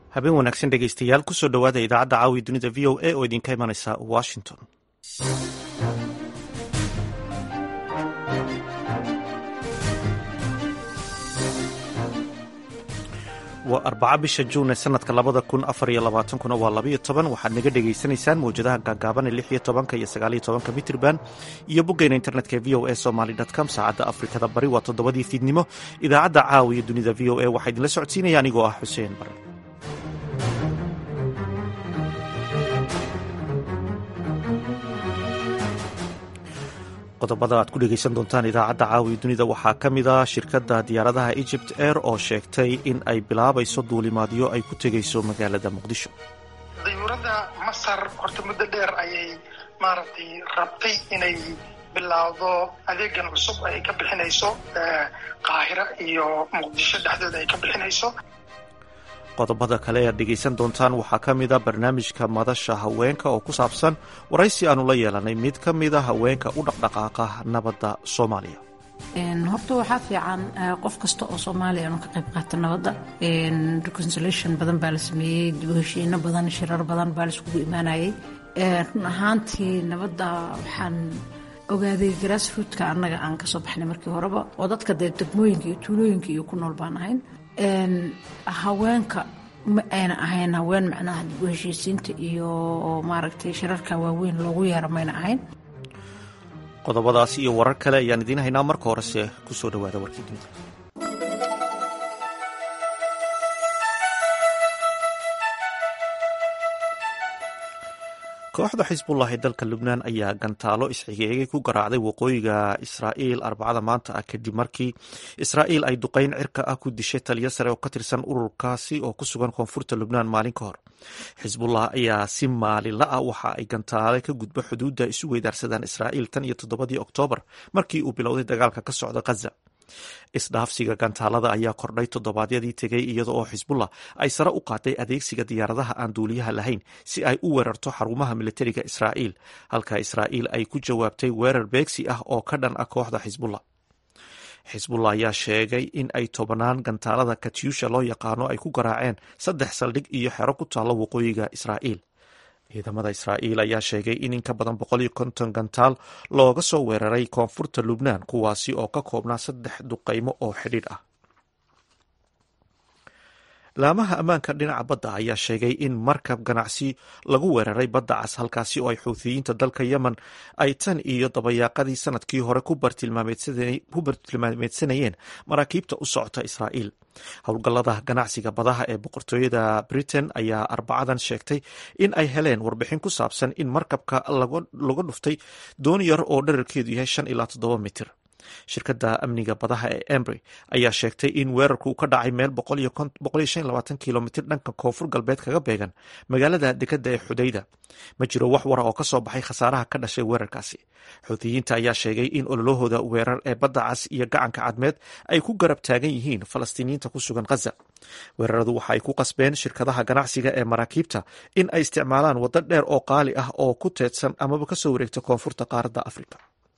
habeen wanaagsan dhegaystayaal kusoo dhowaada idaacadda caawi dunida v o a oo idinka imanaysa washington waa arbaca bisha juun ee sanadka labada kun afar iyo labaatankuna waa labayo toban waxaad naga dhegaysanaysaan mawjadaha gaagaaban ee lix iyo tobanka iyo sagaaliyo tobanka mitrban iyo boggeena internetka ee v o a somaly com saacadda afrikada bari waa toddobadii fiidnimo idaacadda caawiya dunida v o a waxaa idinla socodsiinaya anigoo ah xuseen bare qodobada aad ku dhegaysan doontaan idaacadda caawiya dunida waxaa ka mid a shirkadda diyaaradaha egypt air oo sheegtay in ay bilaabayso duulimaadyo ay ku tegayso magaalada muqdisho dayuuradda masar horta muddo dheer ayay maaragtay rabtay inay bilaawdo adeegan cusub ay ka bixinayso qaahira iyo muqdisho dhexdooda ay ka bixinayso qodobada kale aad dhegaysan doontaan waxaa ka mid a barnaamijka madasha haweenka oo ku saabsan waraysi aanu la yeelanay mid ka mida haweenka u dhaqdhaqaaqa nabadda soomaaliya horta waxaa fiican qof kasta oo soomaaliya inuu ka qayb qaato nabadda reconciliation badan baa la sameeyey dibheshiino badan shirar badan baa laiskugu imaanayay run ahaantii nabadda waxaan ogaaday grassroodka annaga aan kasoo baxnay markii horeba oo dadka dee degmooyinka iyo tuulooyinka iyo ku nool baan ahayn haweenka ma ayna ahayn haween macnaha dib u heshiisiinta iyo maaragtay shirarka waaweyn loogu yeero mayna ahayn qodobadaas iyo warar kale ayaan idiin haynaa marka horese kusoo dhawaada warkii dunida kooxda xisbullah ee dalka lubnaan ayaa gantaalo isxigeegay ku garaacday waqooyiga israa'iil arbacada maanta ah kadib markii israa'iil ay duqayn cirka ah ku dishay taliyo sare oo ka tirsan ururkaasi oo ku sugan koonfurta lubnaan maalin ka hor xisbullah ayaa si maalinla ah waxa ay gantaale ka gudba xuduudda isu weydaarsadaan israa'iil tan iyo toddobadii oktoobar markii uu bilowday dagaalka ka socda khaza isdhaafsiga gantaalada ayaa kordhay toddobaadyadii tegay iyada oo xisbullah ay sare u qaaday adeegsiga diyaaradaha aan duuliyaha lahayn si ay u weerarto xarumaha militariga israa'iil halka israa'iil ay ku jawaabtay weerar beegsi ah oo ka dhan ah kooxda xisbullah xisbullah ayaa sheegay in ay tobannaan gantaalada katyusha loo yaqaano ay ku garaaceen saddex saldhig iyo xero ku taalla waqooyiga israa'iil ciidamada israa'iil ayaa sheegay in in ka badan boqol iyo konton gantaal looga soo weeraray koonfurta lubnaan kuwaasi oo ka koobnaa saddex duqaymo oo xidhiidh ah laamaha ammaanka dhinaca badda ayaa sheegay in markab ganacsi lagu weeraray badda cas halkaasi oo ay xuuthiyiinta dalka yemen ay tan iyo dabayaaqadii sanadkii hore ku bartilmaameedsanayeen maraakiibta u socota israa'iil howlgallada ganacsiga badaha ee boqortooyada britain ayaa arbacadan sheegtay in ay heleen warbixin ku saabsan in markabka laga dhuftay doon yar oo dherarkeedu yahay shan ilaa toddoba mitir shirkadda amniga badaha ee embry ayaa sheegtay in weerarku ka dhacay meel kilomitr dhanka koonfur galbeed kaga beegan magaalada dekadda ee xudayda ma jiro wax wara oo ka soo baxay khasaaraha ka dhashay weerarkaasi xuutiyiinta ayaa sheegay in ololahooda weerar ee badda cas iyo gacanka cadmeed ay ku garab taagan yihiin falastiiniyiinta ku sugan khaza weeraradu waxa ay ku qasbeen shirkadaha ganacsiga ee maraakiibta in ay isticmaalaan waddo dheer oo qaali ah oo ku teedsan amaba kasoo wareegta koonfurta qaaradda afrika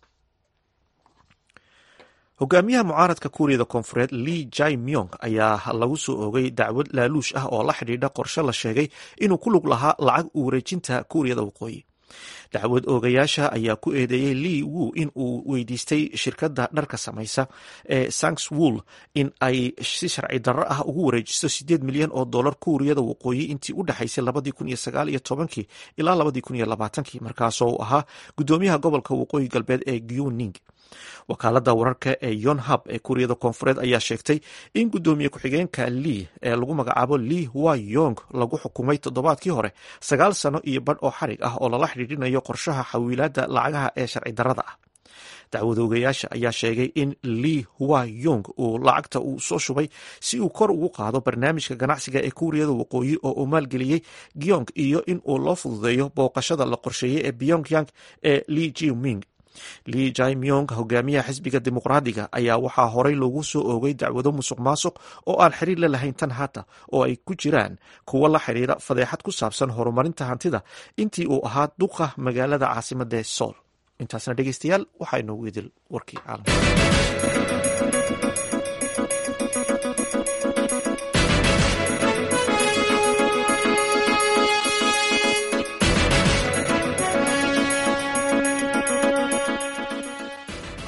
hogaamiyaha mucaaradka kuuriyada koonfureed li jai myong ayaa lagu soo oogay dacwad laaluush ah oo la xidhiidha qorshe la sheegay inuu ku lug lahaa lacag u wareejinta kuuriyada waqooyi dacwad oogayaasha ayaa ku eedeeyey li wu in uu weydiistay shirkadda dharka samaysa ee sanks wool in ay si sharci darro ah ugu wareejiso sideed milyan oo dollar kuuriyada waqooyi intii u dhexaysay labadii kun iyo sagaal iyo tobankii ilaa labadii kun iyo labaatankii markaasoo uu ahaa guddoomiyaha gobolka waqooyi galbeed ee guning wakaalada wararka ee yonhab ee kuuriyada koonfureed ayaa sheegtay in guddoomiye ku-xigeenka lii ee lagu magacaabo li wa yong lagu xukumay toddobaadkii hore sagaal sano iyo badh oo xarig ah oo lala xidhiidhinayo qorshaha xawiilaadda lacagaha ee sharci darrada ah dacwadoogayaasha ayaa sheegay in li wa yong uu lacagta uu soo shubay si uu kor ugu qaado barnaamijka ganacsiga ee kuuriyada waqooyi oo uu maalgeliyey gyong iyo in uu loo fududeeyo booqashada la qorsheeyey ee pyongyang ee li jiming li jaimyong hogaamiyaha xisbiga dimuqraadiga ayaa waxaa horey loogu soo oogay dacwado musuq maasuq oo aan xiriir la lahayn tan hata oo ay ku jiraan kuwo la xiriira fadeexad ku saabsan horumarinta hantida intii uu ahaa duqa magaalada caasimada ee sool intaasna dhegeystayaal waxaa inoogu idil warkii caalamka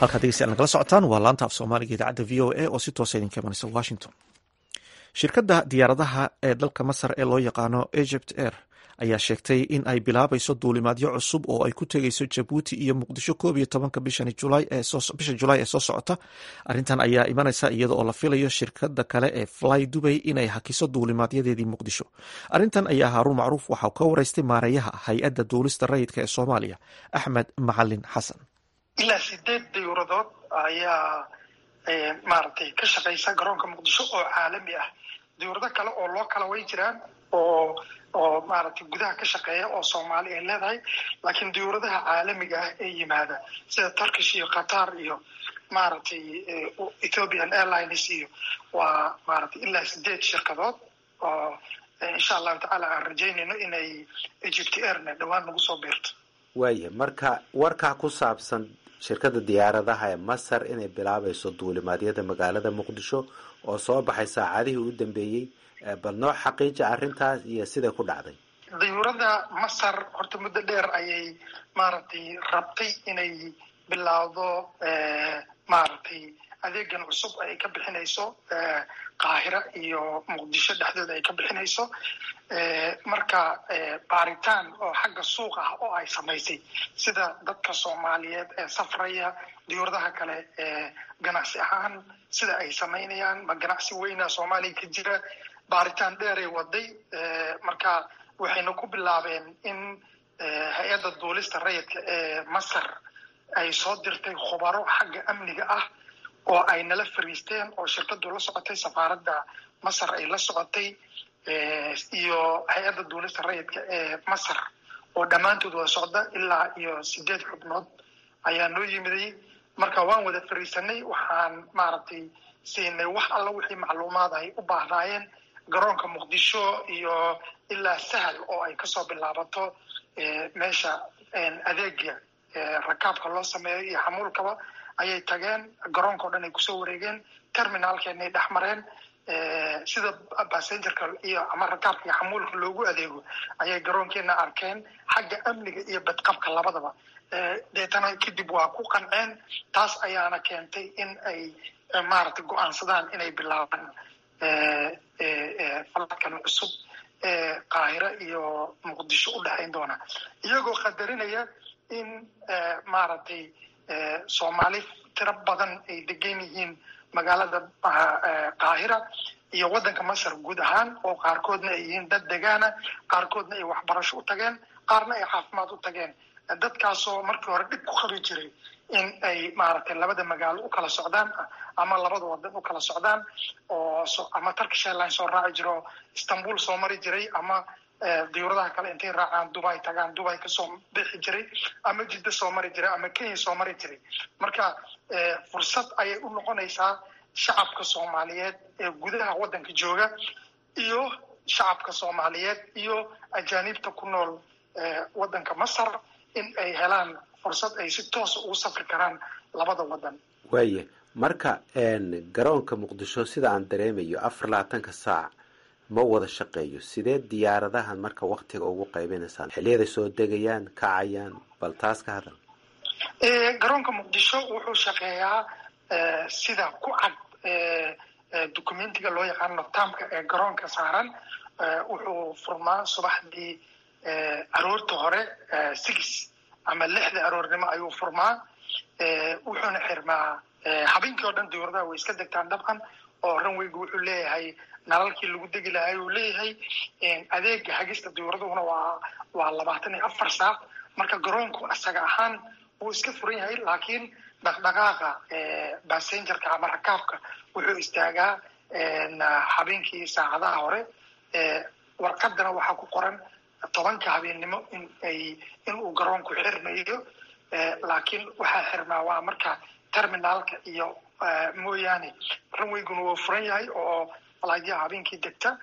halkaad degeystayaal nagala socotaan waa laanta af soomaaliga idaacadda v o a oo si toosa idinka imanaysa washington shirkadda diyaaradaha ee dalka masar ee loo yaqaano egypt air ayaa sheegtay in ay bilaabayso duulimaadyo cusub oo ay ku tegeyso jabuuti iyo muqdisho koob iyo tobanka bisha julaay ee soo socota arrintan ayaa imanaysa iyada oo la filayo shirkada kale ee fly dubay inay hakiso duulimaadyadeedii muqdisho arrintan ayaa haaruun macruuf waxaa ka wareystay maareeyaha hay-adda duulista rayidka ee soomaaliya axmed macalin xasan ilaa sideed dayuuradood ayaa maaragtay ka shaqaysa garoonka muqdisho oo caalami ah dayuurado kale oo loo kala way jiraan oo oo maaragtay gudaha ka shaqeeya oo soomaali ay leedahay laakiin dayuuradaha caalamiga ah ee yimaada sida turkish iyo qatar iyo maaragtay ethiopian airlines iyo waa maaragtay ilaa sideed shirkadood oo insha allahu tacaala aan rajaynayno inay egypt airna dhowaan nagu soo biirto waaya marka warkaa ku saabsan shirkadda diyaaradaha ee masar inay bilaabayso duulimaadyada magaalada muqdisho oo soo baxay saacadihii u dambeeyey bal noo xaqiija arrintaas iyo siday ku dhacday dayuurada masar horta muddo dheer ayay maaragtay rabtay inay bilaawdo maaragtay adeegan cusub ay ka bixinayso qaahira iyo muqdisho dhexdooda ay ka bixinayso marka baaritaan oo xagga suuq ah oo ay samaysay sida dadka soomaaliyeed ee safraya diyuuradaha kale ee ganacsi ahaan sida ay samaynayaan ma ganacsi weyna soomaaliya ka jira baaritaan dheeray waday marka waxayna ku bilaabeen in hay-adda duulista rayidka ee masar ay soo dirtay khubaro xagga amniga ah oo ay nala fariisteen oo shirkadu la socotay safaaradda masar ay la socotay iyo hay-adda duulista rayidka ee masar oo dhammaantood wada socda ilaa iyo sideed xubnood ayaa noo yimiday marka waan wada fariisanay waxaan maaragtay siinay wax alla wixii macluumaad ay u baahnaayeen garoonka muqdisho iyo ilaa sahal oo ay kasoo bilaabato meesha adeega rakaabka loo sameeyo iyo xamuulkaba ayay tageen garoonka o dhan ay kusoo wareegeen terminaalkeenay dhex mareen sida basengerka iyo ama rakaabka iyo xamuulka loogu adeego ayay garoonkeena arkeen xagga amniga iyo badqabka labadaba deetana kadib waa ku qanceen taas ayaana keentay in ay maaragtay go-aansadaan inay bilaabaan faladkan cusub ee qaahiro iyo muqdisho u dhexayn doona iyagoo qadarinaya in maaragtay soomaali tiro badan ay degan yihiin magaalada qaahira iyo waddanka masar guud ahaan oo qaarkoodna ay yihiin dad degaana qaarkoodna ay waxbarasho u tageen qaarna ay caafimaad u tageen dadkaasoo markii hore dhib ku qabi jiray in ay maaragtay labada magaalo u kala socdaan ama labada wadan u kala socdaan oo ama turkish airline soo raaci jiro istanbul soo mari jiray ama diyuuradaha kale intay raacaan dubai tagaan dubai kasoo bixi jiray ama jiddo soo mari jiray ama kenya soo mari jiray marka fursad ayay u noqonaysaa shacabka soomaaliyeed ee gudaha waddanka jooga iyo shacabka soomaaliyeed iyo ajaanibta ku nool waddanka masar in ay helaan fursad ay si toosa ugu safri karaan labada waddan waaya marka garoonka muqdisho sida aan dareemayo afar labaatanka saac ma wada shaqeeyo sidee diyaaradahan marka waktiga ugu qaybinaysaan xiliyaday soo degayaan kacayaan bal taas ka hadal garoonka muqdisho wuxuu shaqeeyaa sida ku cad documentiga loo yaqaano tamka ee garoonka saaran wuxuu furmaa subaxdii aroorta hore six ama lixda aroornimo ayuu furmaa wuxuuna xirmaa habeenkii oo dhan diyuuradaha way iska degtaan dabcan oo ranweygu wuxuu leeyahay nalalkii lagu degi lahay uu leeyahay adeega hagista diyuuraduna waa waa labaatan iyo afar saac marka garoonku isaga ahaan wuu iska furan yahay laakiin dhaqdhaqaaqa basengerka ama rakaabka wuxuu istaagaa habeenkii saacadaha hore warqadana waxaa ku qoran tobanka habeennimo in ay in uu garoonku xirmayo laakiin waxaa xirmaa waa marka terminaalka iyo mooyaane ranweyguna wuu furan yahay oo falaadyaha habeenkii degta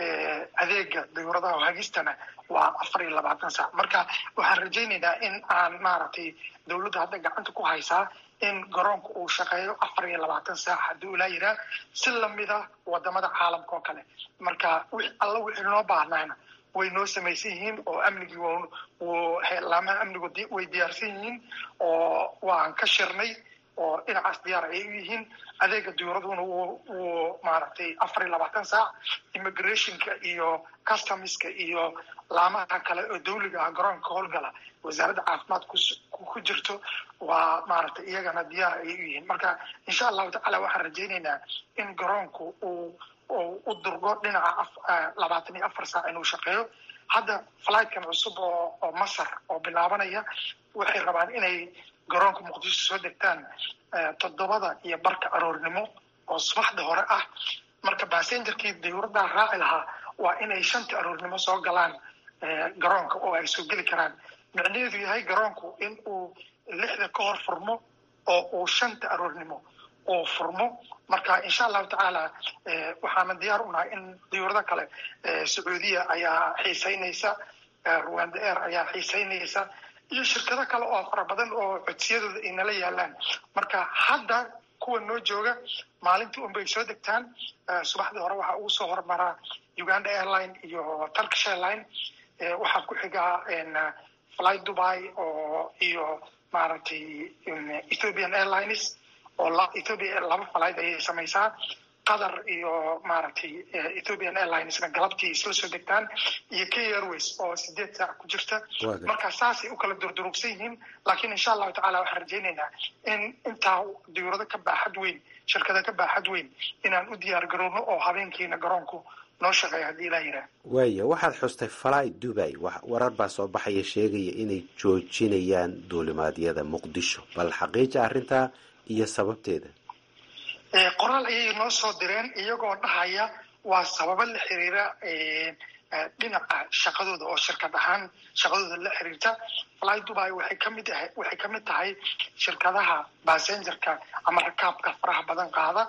adeega dayuuradaha hagistana waa afar iyo labaatan saac marka waxaan rajaynaynaa in aan maaragtay dawladda hadda gacanta ku haysaa in garoonka uu shaqeeyo afar iyo labaatan saac haddii ulaa yiraa si lamida wadamada caalamka oo kale marka alla wixii noo baahnayna way noo samaysan yihiin oo amnigii laamaha amnigu way diyaarsan yihiin oo waan ka shirnay oo dhinacaas diyaar ayay u yihiin adeega diyuuraduna wuu maaragtay afar iyo labaatan saac immigrationka iyo customiska iyo laamaha kale oo dawliga ah garoonka howlgala wasaaradda caafimaad ku jirto waa maaragtay iyagana diyaar ayay u yihiin marka insha allahu tacala waxaan rajaynaynaa in garoonku uu u durgo dhinaca labaatan iyo afar saac inuu shaqeeyo hadda flightkan cusub oo oo masar oo bilaabanaya waxay rabaan inay garoonka muqdisho soo degtaan toddobada iyo barka aroornimo oo subaxda hore ah marka basengerkii diyuuraddaa raaci lahaa waa inay shanta aroornimo soo galaan garoonka oo ay soo geli karaan micnaheedu yahay garoonku in uu lixda ka hor furmo oo uu shanta aroornimo uu furmo marka insha allahu tacaala waxaana diyaar u nahay in diyuurado kale sacuudiya ayaa xiiseynaysa rwanda air ayaa xiiseynaysa iyo shirkado kale oo fara badan oo codsiyadooda ay nala yaalaan marka hadda kuwa noo jooga maalintii unbay soo degtaan subaxdii hore waxaa ugu soo hormaraa uganda airline iyo turkish airline waxaa ku xigaa fly dubai oo iyo maaragtay ethiopian airlines oo ethiopia laba flight ayay samaysaa qatar iyo maaragtay ethiopian airlinesna galabtii isla soo degtaan iyo k airways oo sideed saac ku jirta marka saasay u kala durdurugsan yihiin laakiin insha allahu tacala waxaan rajaynaynaa in intaa diyuurado ka baaxad weyn shirkada ka baaxad weyn inaan u diyaar garowno oo habeenkiina garoonku noo shaqeeya haddii ilaa yidhaah waaya waxaad xustay fly dubai warar baa soo baxaya sheegaya inay joojinayaan duulimaadyada muqdisho bal xaqiija arrintaa iyo sababteeda qoraal ayay noo soo direen iyagoo dhahaya waa sababo la xiriira dhinaca shaqadooda oo shirkad ahaan shaqadooda la xiriirta fly dubai waxay kamid ah waxay kamid tahay shirkadaha basengerka ama rakaabka faraha badan qaada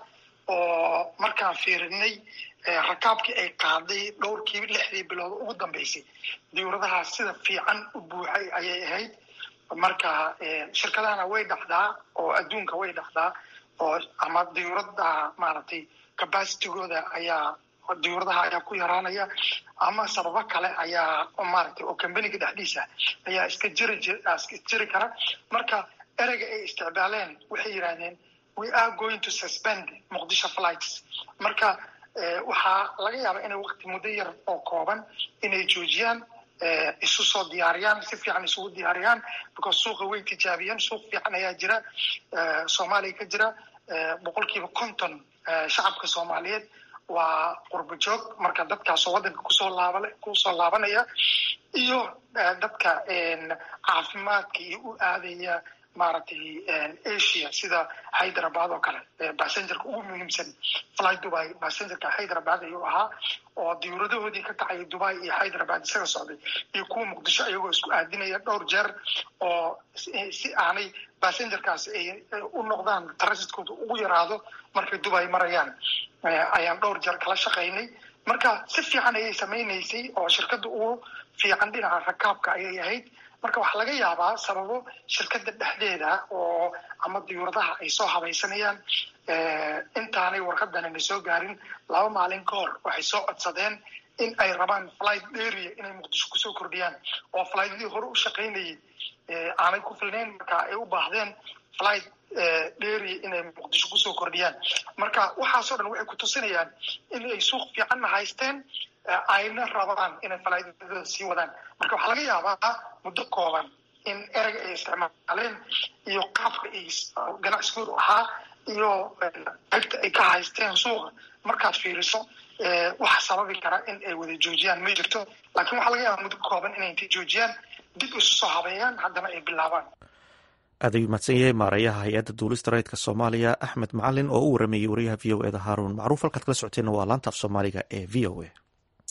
oo markaan fiirinay rakaabkii ay qaaday dhowrkii lixdii bilood ugu dambeysay diyuuradaha sida fiican u buuxay ayay ahayd marka shirkadahana way dhacdaa oo adduunka way dhacdaa oo ama diyuurada maaragtay capacitigooda ayaa diyuuradaha ayaa ku yaraanaya ama sababo kale ayaa maaragtay oo combaniga dhexdiisa ayaa iska jiri iska jiri kara marka ereyga ay isticmaaleen waxay yidhahdeen we are going to suspend muqdisho flights marka waxaa laga yaabaa inay waqti muddo yar oo kooban inay joojiyaan isu soo diyaariyaan si fiican isugu diyaariyaan because suuqa way tijaabiyeen suuq fiican ayaa jira soomaaliya ka jira boqolkiiba konton shacabka soomaaliyeed waa qurbo joog marka dadkaasoo waddanka kusoo laaba kusoo laabanaya iyo dadka caafimaadka iyo u aadaya maaragtay asia sida hyderabad oo kale basengerka ugu muhiimsan fly dubai basengerka hyderabad ayuu ahaa oo diyuuradahoodii ka kacaya dubai iyo hyderabad isaga socday iyo kuwa muqdisho ayagoo isku aadinaya dhowr jeer oo si aanay basengerkaasi ay u noqdaan transitkooda ugu yaraado markay dubai marayaan ayaan dhowr jeer kala shaqaynay marka si fiican ayay samaynaysay oo shirkadda ugu fiican dhinaca rakaabka ayay ahayd marka waxaa laga yaabaa sababo shirkadda dhexdeeda oo ama diyuuradaha ay soo habaysanayaan intaanay warqadanana soo gaarin laba maalin ka hor waxay soo codsadeen in ay rabaan flight area inay muqdisho kusoo kordhiyaan oo flightadii hore u shaqaynayay aanay ku filnayn marka ay u baahdeen flight area inay muqdisho kusoo kordhiyaan marka waxaasoo dhan waxay ku tusinayaan in ay suuq fiicanna haysteen ayna rabaan inay falaidadooda sii wadaan marka waxaa laga yaabaa muddo kooban in ereyga ay isticmaaleen iyo qaabka ay ganacsigoodu ahaa iyo qaybta ay ka haysteen suuqa markaad fiiriso waxa sababi kara in ay wada joojiyaan ma jirto laakiin waxaa laga yaabaa muddo kooban inay intay joojiyaan dib isu soo habeeyaan haddana ay bilaabaan aad ayuu mahadsan yahay maarayaha hay-adda duulista rayidka soomaaliya axmed macalin oo u warameeyey wariyaha v o eda haaruun macruuf halkaad kala socoteenna waa laanta af soomaaliga ee v o a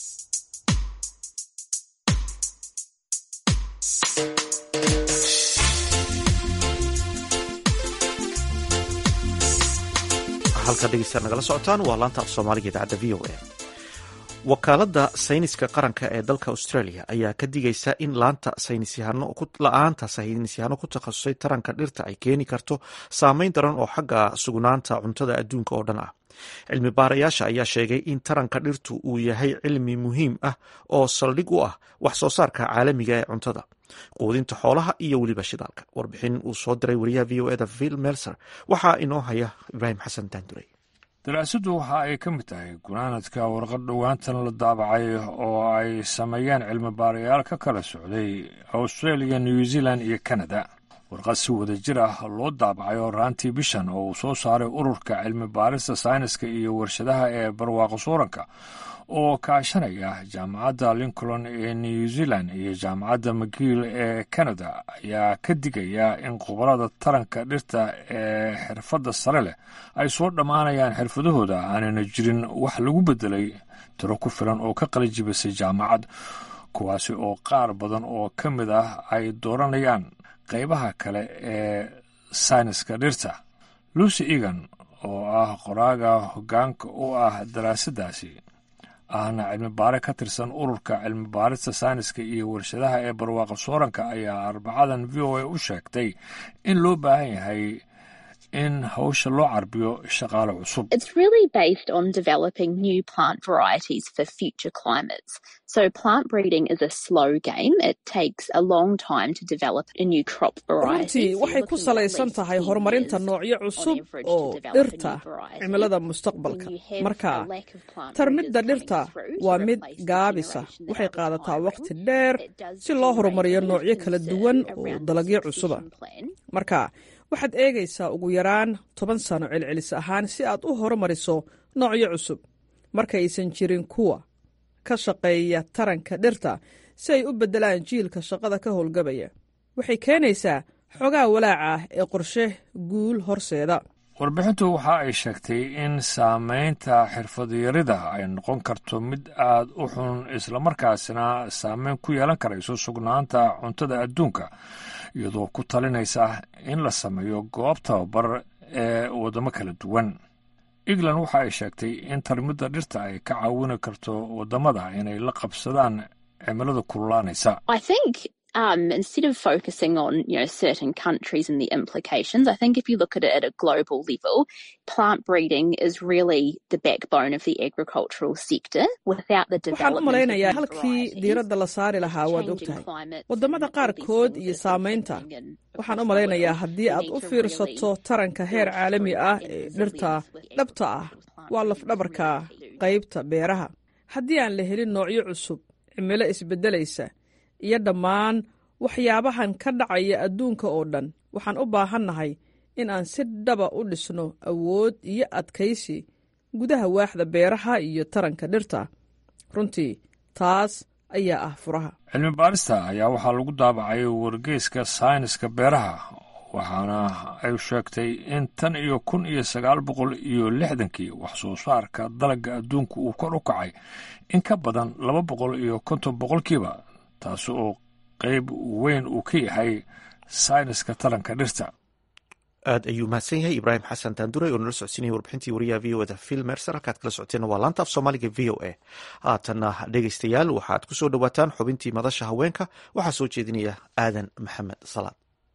halkaad dhegeystaad nagala socotaan waa laanta af soomaaliga idaacadda v o a wakaaladda sayniska qaranka ee dalka australia ayaa ka digaysa in la-aanta saynisyahano ku takhasusay taranka dhirta ay keeni karto saameyn daran oo xagga sugnaanta cuntada adduunka oo dhan ah cilmi baarayaasha ayaa sheegay in taranka dhirtu uu yahay cilmi muhiim ah oo saldhig u ah wax soo saarka caalamiga ee cuntada quudinta xoolaha iyo weliba shidaalka warbixin uu soo diray wariyaha v o eda vil melser waxaa inoo haya ibraahim xasan daanduray daraasaddu waxa ay ka mid tahay gunaanadka warqad dhowaantan la daabacay oo ay sameeyeen cilmi baarayaal ka kala socday australia new zealand iyo canada warqad si wada jir ah loo daabacay oo raantii bishan oo uu soo saaray ururka cilmi baarista sayniska iyo warshadaha ee barwaaqo suuranka oo kaashanaya jaamacadda lincoln ee new zealand iyo jaamacadda mcgiil ee canada ayaa ka digaya in khubarada taranka dhirta ee xirfadda sare leh ay soo dhammaanayaan xirfadahooda aanayna jirin wax lagu bedelay tiro ku filan oo ka qalijibisay jaamacad kuwaasi oo qaar badan oo ka mid ah ay dooranayaan qaybaha kale ee sayniska dhirta lucy egan oo ah qoraaga hoggaanka u ah daraasaddaasi ahna cilmi baare ka tirsan ururka cilmi baarista sayniska iyo warshadaha ee barwaaqa sooranka ayaa arbacadan v o a u sheegtay in loo baahan yahay in hawsha loo carbiyo shaqaale cusub It's really based on developing new plant varieties for future climates. So plant breeding is a slow game. It takes a long time to develop a new crop variety. runtii waxay ku salaysan tahay horumarinta noocyo cusub oo dhirta cimilada mustaqbalka marka tarmidda dhirta waa mid gaabisa waxay qaadataa waqti dheer si loo horumariyo noocyo kala duwan oo dalagyo cusuba marka waxaad eegaysaa ugu yaraan toban sano celcelis ahaan si aad u horumariso noocyo cusub markaysan jirin kuwa ka shaqeeya taranka dhirta si ay u beddelaan jiilka shaqada ka howlgabaya waxay keenaysaa xogaa walaaca ah ee qorshe guul horseeda warbixintu waxa ay sheegtay in saamaynta xirfadyarida ay noqon karto mid aad u xun islamarkaasina saameyn ku yeelan karayso sugnaanta cuntada adduunka iyadoo ku talinaysa in la sameeyo goob tababar ee waddamo kala duwan england waxa ay sheegtay in tarmidda dhirta ay ka caawini karto waddamada inay la qabsadaan cimilada kululaanaysa I think um, instead of focusing on you know certain countries and the implications, I think if you look at it at a global level, plant breeding is really the backbone of the agricultural sector. Without the waxaan u development of malaynayaa new halkii varieties, diiradda la saari lahaa waad changing ogtahay climates waddamada and all these qaarkood things iyo that saamaynta are happening in- waxaan u across the malaynayaa world, haddii we aad need u to fiirsato really taranka heer build caalami through ah and ee resilience dhirta with dhabta ah agricultural plant waa breeding is lafdhabarka really key. qaybta beeraha haddii aan la helin noocyo cusub cimilo isbeddelaysa iyo dhammaan waxyaabahan ka dhacaya adduunka oo dhan waxaan u baahannahay in aan si dhaba u dhisno awood iyo adkaysi gudaha waaxda beeraha iyo taranka dhirta runtii taas ayaa ah furaha cilmi baarista ayaa waxaa lagu daabacay wargeyska sayniska beeraha waxaana ay sheegtay in tan iyo kun iyo sagaal boqol iyo lixdankii wax soo saarka dalagga adduunka uu kor u kacay in ka badan laba boqol iyo konton boqolkiiba taasi oo qayb weyn uu ka yahay sayniska taranka dhirta aad ayuu mahadsan yahay ibraahim xasan taanduray oo nala socodsiinaya warbixintii wariyaha v o da phil mercer halkaad kala socoteen waa laanta af soomaaliga v o a haatanna dhegaystayaal waxaad ku soo dhowaataan xubintii madasha haweenka waxaa soo jeedinaya aadan maxamed salaad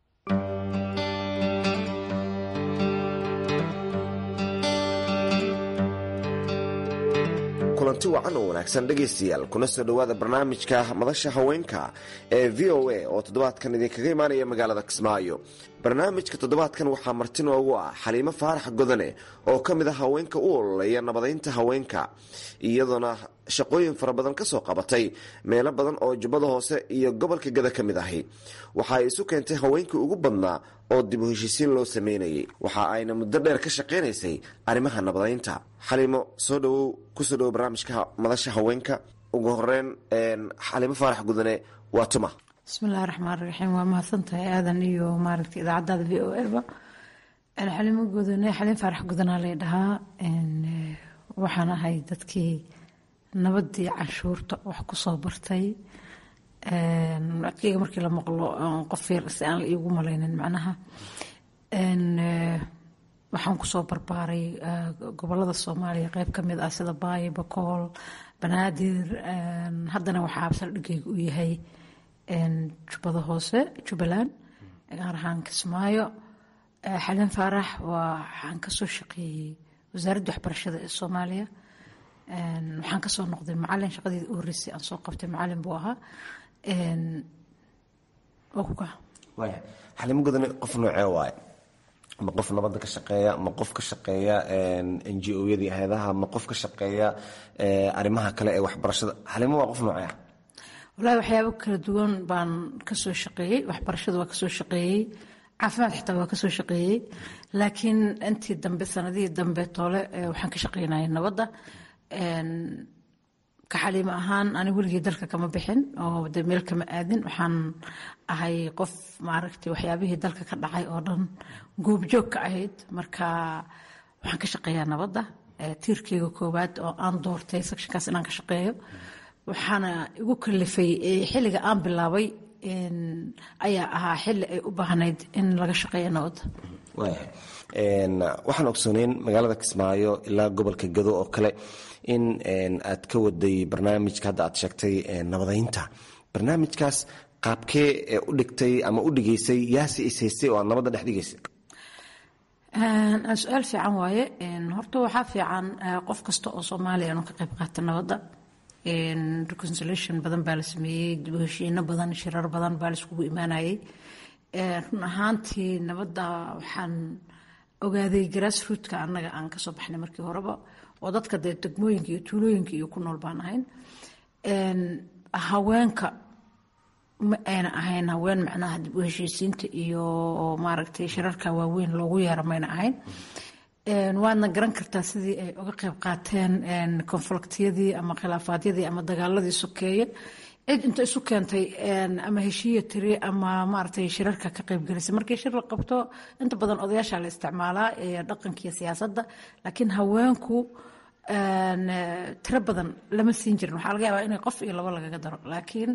kulanti wacan oo wanaagsan dhegaystayaal kuna soo dhowaada barnaamijka madasha haweenka ee v o a oo toddobaadkan idinkaga imaanaya magaalada kismaayo barnaamijka toddobaadkan waxaa marti noogu ah xaliimo faarax godane oo ka mid ah haweenka u ololeeya nabadaynta haweenka iyadoona shaqooyin fara badan kasoo qabatay meelo badan oo jubbada hoose iyo gobolka gada ka mid ahi waxa ay isu keentay haweenkii ugu badnaa oo dib u heshiisiin loo sameynayay waxa ayna muddo dheer ka shaqaynaysay arrimaha nabadaynta xaliimo soo dhowow kusoo dhowow barnaamijka madasha haweenka ugu horeyn xaliimo faarax gudane waa tuma bismillahi raxmaan raxiim waa mahadsantahay aadan iyo maaragta idaacadaada v o eba xalimo gudane xaliin faarax gudanaa lay dhahaa waxaan ahay dadkii nabadii canshuurta wax kusoo bartay codkeyga markii la maqlo qof yar si aan la iigu malaynin macnaha waxaan kusoo barbaaray gobolada soomaaliya qeyb ka mid ah sida baayo bakool banaadir haddana waxaa absaldhigeyga u yahay jubbada hoose jubbaland gaar ahaan kismaayo xalin faarax waxaan kasoo shaqeeyey wasaaradda waxbarashada ee soomaaliya waxaan kasoo noqday macalin shaqadeeda u horeysay aan soo qabtay macalin buu ahaa oo ku kaca waaya xalimo godane qof noocee waaye ma qof nabadda ka shaqeeya ma qof ka shaqeeya n g o yadii hay-adaha ma qof ka shaqeeya arrimaha kale ee waxbarashada xalimo waa qof noocee ah walahi waxyaabo kala duwan baan kasoo shaqeeyey waxbarashada waa kasoo shaqeeyey caafimaad xitaa waa kasoo shaqeeyey laakiin intii dambe sanadihii dambe toole waxaan ka shaqeynayay nabadda ka xaliimo ahaan ani weligii dalka kama bixin oo de meel kama aadin waxaan ahay qof maaragtay waxyaabihii dalka ka dhacay oo dhan goobjoog ka ahayd marka waxaan ka shaqeeyaa nabadda tiirkeyga koowaad oo aan doortay sectionkaas inaan ka shaqeeyo waxaana igu kalifay xilliga aan bilaabay ayaa ahaa xilli ay u baahnayd in laga shaqeeyo nabadda waaya waxaan ogsooneyn magaalada kismaayo ilaa gobolka gado oo kale in aad ka waday barnaamijka hadda aad sheegtay nabadeynta barnaamijkaas qaabkee u dhigtay ama u dhigaysay yaase ishaystay oo aad nabadda dhex dhigaysay su-aal fiican waaye horta waxaa fiican qof kasta oo soomaaliya inuu ka qayb qaata nabadda reconciliation badan baa la sameeyey dib u heshiino badan shirar badan baa la iskugu imaanayay run ahaantii nabadda waxaan ogaaday grassrootka annaga aan kasoo baxnay markii horeba oo dadka dee degmooyinka iyo tuulooyinka iyo ku nool baan ahayn haweenka ma ayna ahayn haween macnaha dib u heshiisiinta iyo maaragtay shirarka waaweyn loogu yeero mayna ahayn waadna garan kartaa sidii ay uga qayb qaateen konfliktiyadii ama khilaafaadyadii ama dagaaladii sokeeye cid inta isu keentay ama heshiiya tiri ama maaragtay shirarka ka qaybgelisay markii shir la qabto inta badan odayaasha la isticmaalaa dhaqankiiyo siyaasadda laakiin haweenku tiro badan lama siin jirin waxaa laga yaabaa inay qof iyo labo lagaga daro laakiin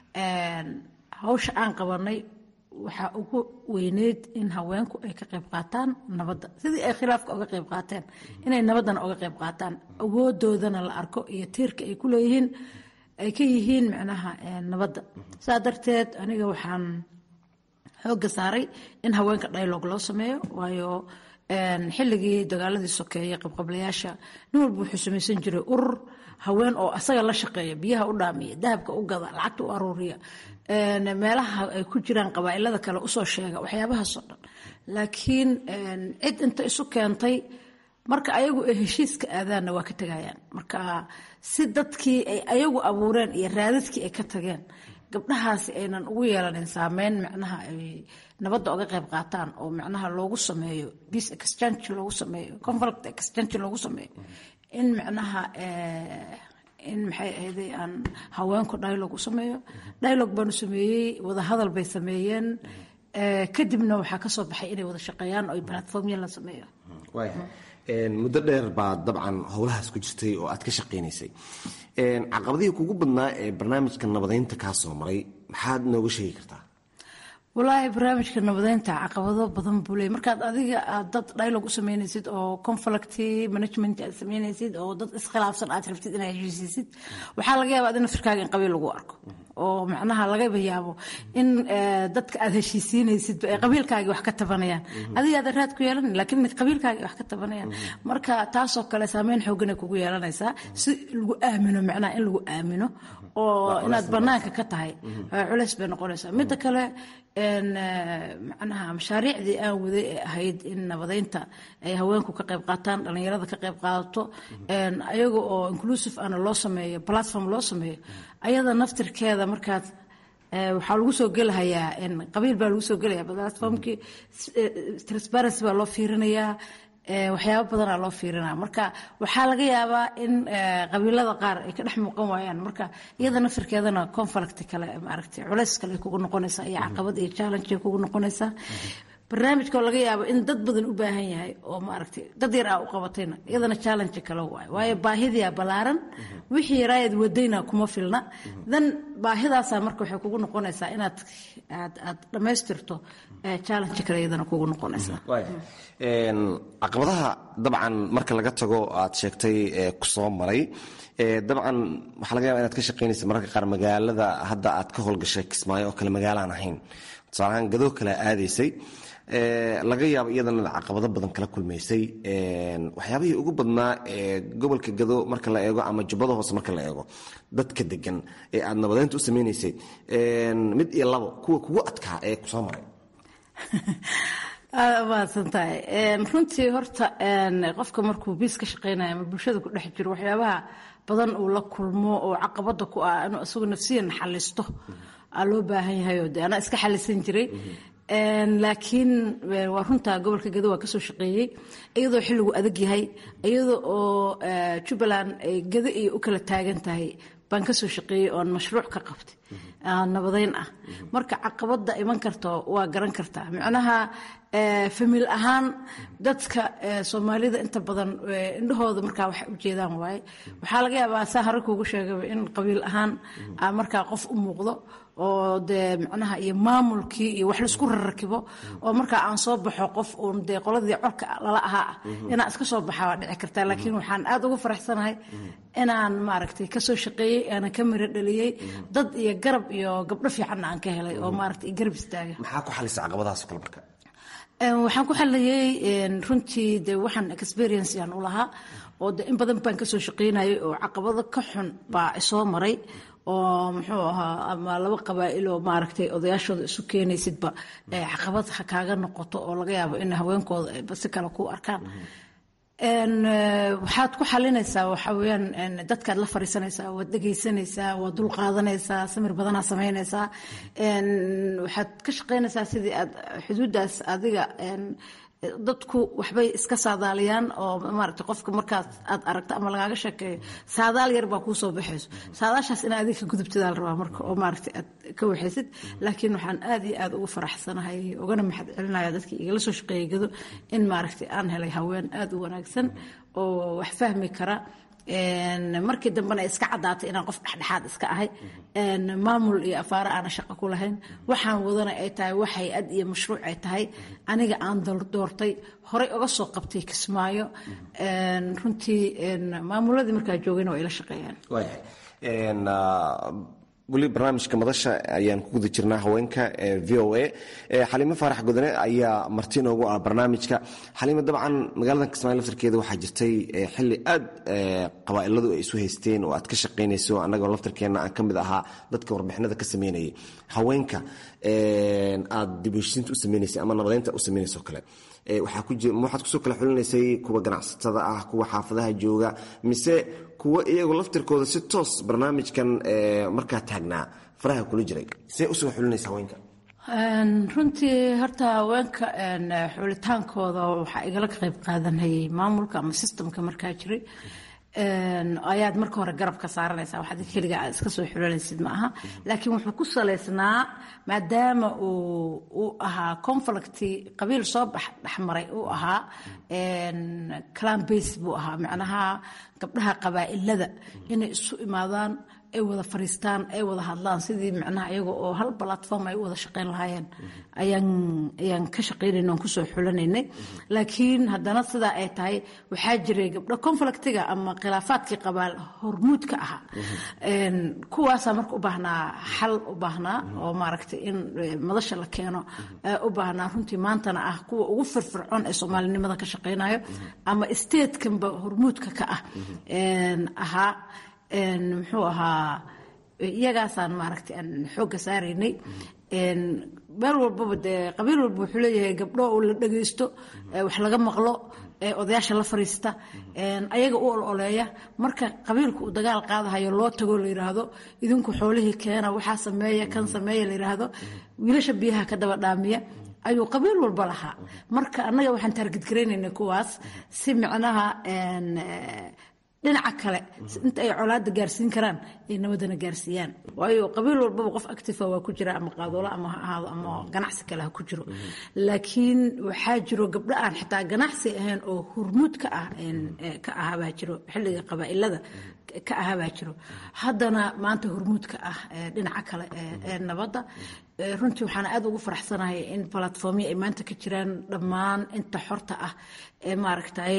hawsha aan qabanay waxaa ugu weyneyd in haweenku ay ka qayb qaataan nabadda sidii ay khilaafka uga qayb qaateen inay nabaddana uga qayb qaataan awoodoodana la arko iyo tiirka ay ku leeyihiin ay ka yihiin macnaha nabadda saa darteed aniga waxaan xoogga saaray in haweenka dialog loo sameeyo waayo xilligii dagaaladii sokeeye qabqablayaasha nin walba wuxuu samaysan jiray urur haween oo asaga la shaqeeya biyaha u dhaamiya dahabka u gada lacagta u aruuriya meelaha ay ku jiraan qabaa'ilada kale usoo sheega waxyaabahaasoo dhan laakiin cid inta isu keentay marka ayagu ay heshiiska aadaanna waa ka tegayaan marka si dadkii ay ayagu abuureen iyo raadadkii ay ka tageen gabdhahaasi aynan ugu yeelanin saameyn macnaha ay nabadda uga qayb qaataan oo macnaha loogu sameeyo peace exchange loogu sameeyo conflict exchange loogu sameeyo in macnaha in maxay ahayday aan haweenku dialog u sameeyo dialog baanu sameeyey wadahadal bay sameeyeen kadibna waxaa kasoo baxay inay wada shaqeeyaan oo platformya la sameeyo muddo dheer baad dabcan howlahaas ku jirtay oo aad ka shaqaynaysay caqabadihii kugu badnaa ee barnaamijka nabadeynta kaa soo maray maxaad nooga sheegi kartaa walaahi barnaamijka nabadeynta caqabado badan buu leey markaad adiga aad dad dialog u sameynaysid oo conflict management aad sameynaysid oo dad iskhilaafsan aad rabtid inaad heshiisisid waxaa laga yaabaa adina firkaaga in qabiil lagu arko oo macnaha lagaba yaabo in dadka aad heshiisiinaysid ay qabiilkaagii wax ka tabanayaan adiga aad raad ku yeelan laakiin qabiilkaagii wax ka tabanayaan marka taasoo kale saameyn xoogan ay kugu yeelanaysaa si lagu aamino macnaha in lagu aamino oo inaad banaanka ka tahay culays bay noqonaysaa midda kale macnaha mashaariicdii aan waday ee ahayd in nabadeynta ay haweenku ka qayb qaataan dhallinyarada ka qayb qaadato ayaga oo inclusive ana loo sameeyo platform loo sameeyo ayada naftirkeeda markaad waxaa lagu soo gelahayaa qabiil baa lagu soo gelaya platformkii transparency baa loo fiirinayaa waxyaabo badanaa loo fiirinaya marka waxaa laga yaabaa in qabiilada qaar ay ka dhex muuqan waayaan marka iyada nafirkeedana conflict kale maaragtay culays kale ay kugu noqonaysaa iyo caqabad iyo challenge ay kugu noqonaysaa barnaamijka oo laga yaabo in dad badan u baahan yahay oo maaragtay dad yar aa u qabatayna iyadana challenge kale waayo waayo baahidiyaa ballaaran wixii yaraayad wadayna kuma filna dan baahidaasaa marka waxay kugu noqonaysaa inaad aad aad dhammaystirto challenge kale iyadana kugu noqonaysaa caqabadaha dabcan marka laga tago aad sheegtay kusoo maray dabcan waxaa laga yaba inaad ka shaqaynaysa mararka qaar magaalada hadda aad ka howlgashay kismaayo oo kale magaalaan ahayn tusaalahaan gadoo kale aadaysay laga yaabo iyadana caqabado badan kala kulmaysay waxyaabihii ugu badnaa ee gobolka gado marka la eego ama jubbada hoose marka la eego dadka degan ee aada nabadeynta u sameynaysay mid iyo labo kuwa kugu adkaa ee kusoo maray aada umahadsan tahay runtii horta qofka markuu biis ka shaqeynayo ama bulshada ku dhex jiro waxyaabaha badan uu la kulmo oo caqabada ku ah inuu isagu nafsiyan xalisto aa loo baahan yahay oo de anaa iska xalisan jiray laakiin waa runta gobolka gado waa kasoo shaqeeyey iyadoo xilligu adag yahay iyadoo oo jubbaland ay gado iyo u kala taagan tahay baan kasoo shaqeeyey oon mashruuc ka qabtay nabadeyn ah marka caqabada iman karto waa garan kartaa micnaha famil ahaan dadka soomaalida inta badan indhahooda markaa waxay ujeedaan waaye waxaa laga yaabaa saa hore kuugu sheegaba in qabiil ahaan markaa qof u muuqdo oo dee micnaha iyo maamulkii iyo wax laisku rarrakibo oo markaa aan soo baxo qof uun dee qoladii corka lala ahaa ah inaan iska soo baxa waa dhici kartaa laakiin waxaan aada ugu faraxsanahay inaan maaragtay kasoo shaqeeyey aanan ka miro dhaliyey dad iyo garab iyo gabdho fiicanna aan ka helay oo maaragtay garab istaaga maxaa ku xalisa caqabadahaas kale marka waxaan ku xaliyey runtii de waxaan experience yaan u lahaa oo de in badan baan kasoo shaqeynayay oo caqabado ka xun baa isoo maray oo muxuu ahaa ama laba qabaa'il oo maaragtay odayaashooda isu keenaysidba caqabad ha kaaga noqoto oo laga yaabo in haweenkooda ayba si kale ku arkaan waxaad ku xalinaysaa waxa weyaan dadkaad la fariisanaysaa waad dhegaysanaysaa waad dul qaadanaysaa samir badanaa samaynaysaa waxaad ka shaqaynaysaa sidii aad xuduuddaas adiga dadku waxbay iska saadaaliyaan oo maarata qofka markaas aad aragto ama lagaaga sheekeeyo saadaal yar baa kuu soo baxayso saadaashaas ina adiga ka gudubtadaa la rabaa marka oo maaragta aad ka waxaysid laakiin waxaan aad iyo aad ugu faraxsanahay ugana maxad celinaya dadkii igala soo shaqeeyay gado in maaragta aan helay haween aad u wanaagsan oo wax fahmi kara markii dambena iska caddaatay inaan qof dhexdhexaad iska ahay maamul iyo afaaro aana shaqo ku lahayn waxaan wadana ay tahay wax hay-ad iyo mashruuc ay tahay aniga aan doortay horey uga soo qabtay kismaayo runtii maamuladii markaa joogayna waa ila shaqeeyaan weli barnaamijka madasha ayaan ku guda jirnaa haweenka v o a xaliimo faarax godane ayaa marti noogu ah barnaamijka xaliimo dabcan magaalada kismaayo laftarkeeda waxaa jirtay xili aad qabaa'iladu ay isu haysteen oo aad ka shaqaynayso annagoo laftarkeenna aan ka mid ahaa dadka warbixinada ka sameynayay haweenka aad dibheshiinta u sameynaysay ama nabadeynta u sameynayso kale waxaad kusoo kala xulinaysay kuwa ganacsatada ah kuwa xaafadaha jooga mise kuwa iyagu laftirkooda si toos barnaamijkan markaa taagnaa faraha kula jiray see usoo xulinaysa haweenka runtii horta haweenka xulitaankooda waxaa igala qayb qaadanayay maamulka ama sistamka markaa jiray ayaad marka hore garab ka saaranaysaa waxaad keliga aad iska soo xulanaysid ma aha laakiin wuxuu ku salaysnaa maadaama uu uu ahaa conflicti qabiil soo bax dhexmaray uu ahaa clan base buu ahaa macnaha gabdhaha qabaa'ilada inay isu imaadaan ay wada fariistaan ay wada hadlaan sidii macnaha iyaga oo hal platform ay u wada shaqeyn lahaayeen ayaan ayaan ka shaqeynayna oon kusoo xulanaynay laakiin haddana sidaa ay tahay waxaa jiray gabdho conflictiga ama khilaafaadkii qabaal hormuudka ahaa kuwaasaa marka u baahnaa xal u baahnaa oo maaragtay in madasha la keeno u baahnaa runtii maantana ah kuwa ugu firfircoon ee soomaalinimada ka shaqeynayo ama statekanba hormuudka ka ah ahaa muxuu ahaa iyagaasaan maaragtay aan xoogga saaraynay meel walbaba dee qabiil walba wuxuu leeyahay gabdho oo la dhagaysto wax laga maqlo odayaasha la fariista ayaga u ololeeya marka qabiilku uu dagaal qaadahayo loo tagoo la yidhaahdo idinku xoolihii keena waxaa sameeya kan sameeya la yidhaahdo wiilasha biyaha ka daba dhaamiya ayuu qabiil walba lahaa marka annaga waxaan taargidgaraynaynay kuwaas si micnaha dhinaca kale inta ay colaada gaarsiin karaan ay nabadana gaarsiiyaan waayo qabiil walbaba qof actifa waa ku jira ama qaadoolo ama ha ahaado ama ganacsi kale ha ku jiro laakiin waxaa jiro gabdho aan xitaa ganacsi ahayn oo hurmuud ka ah ka ahabaa jiro xilliga qabaa'ilada ka ahabaa jiro haddana maanta hurmuudka ah dhinaca kale ee nabadda runtii waxaan aad ugu faraxsanahay in platformyo ay maanta ka jiraan dhammaan inta xorta ah ee maaragtay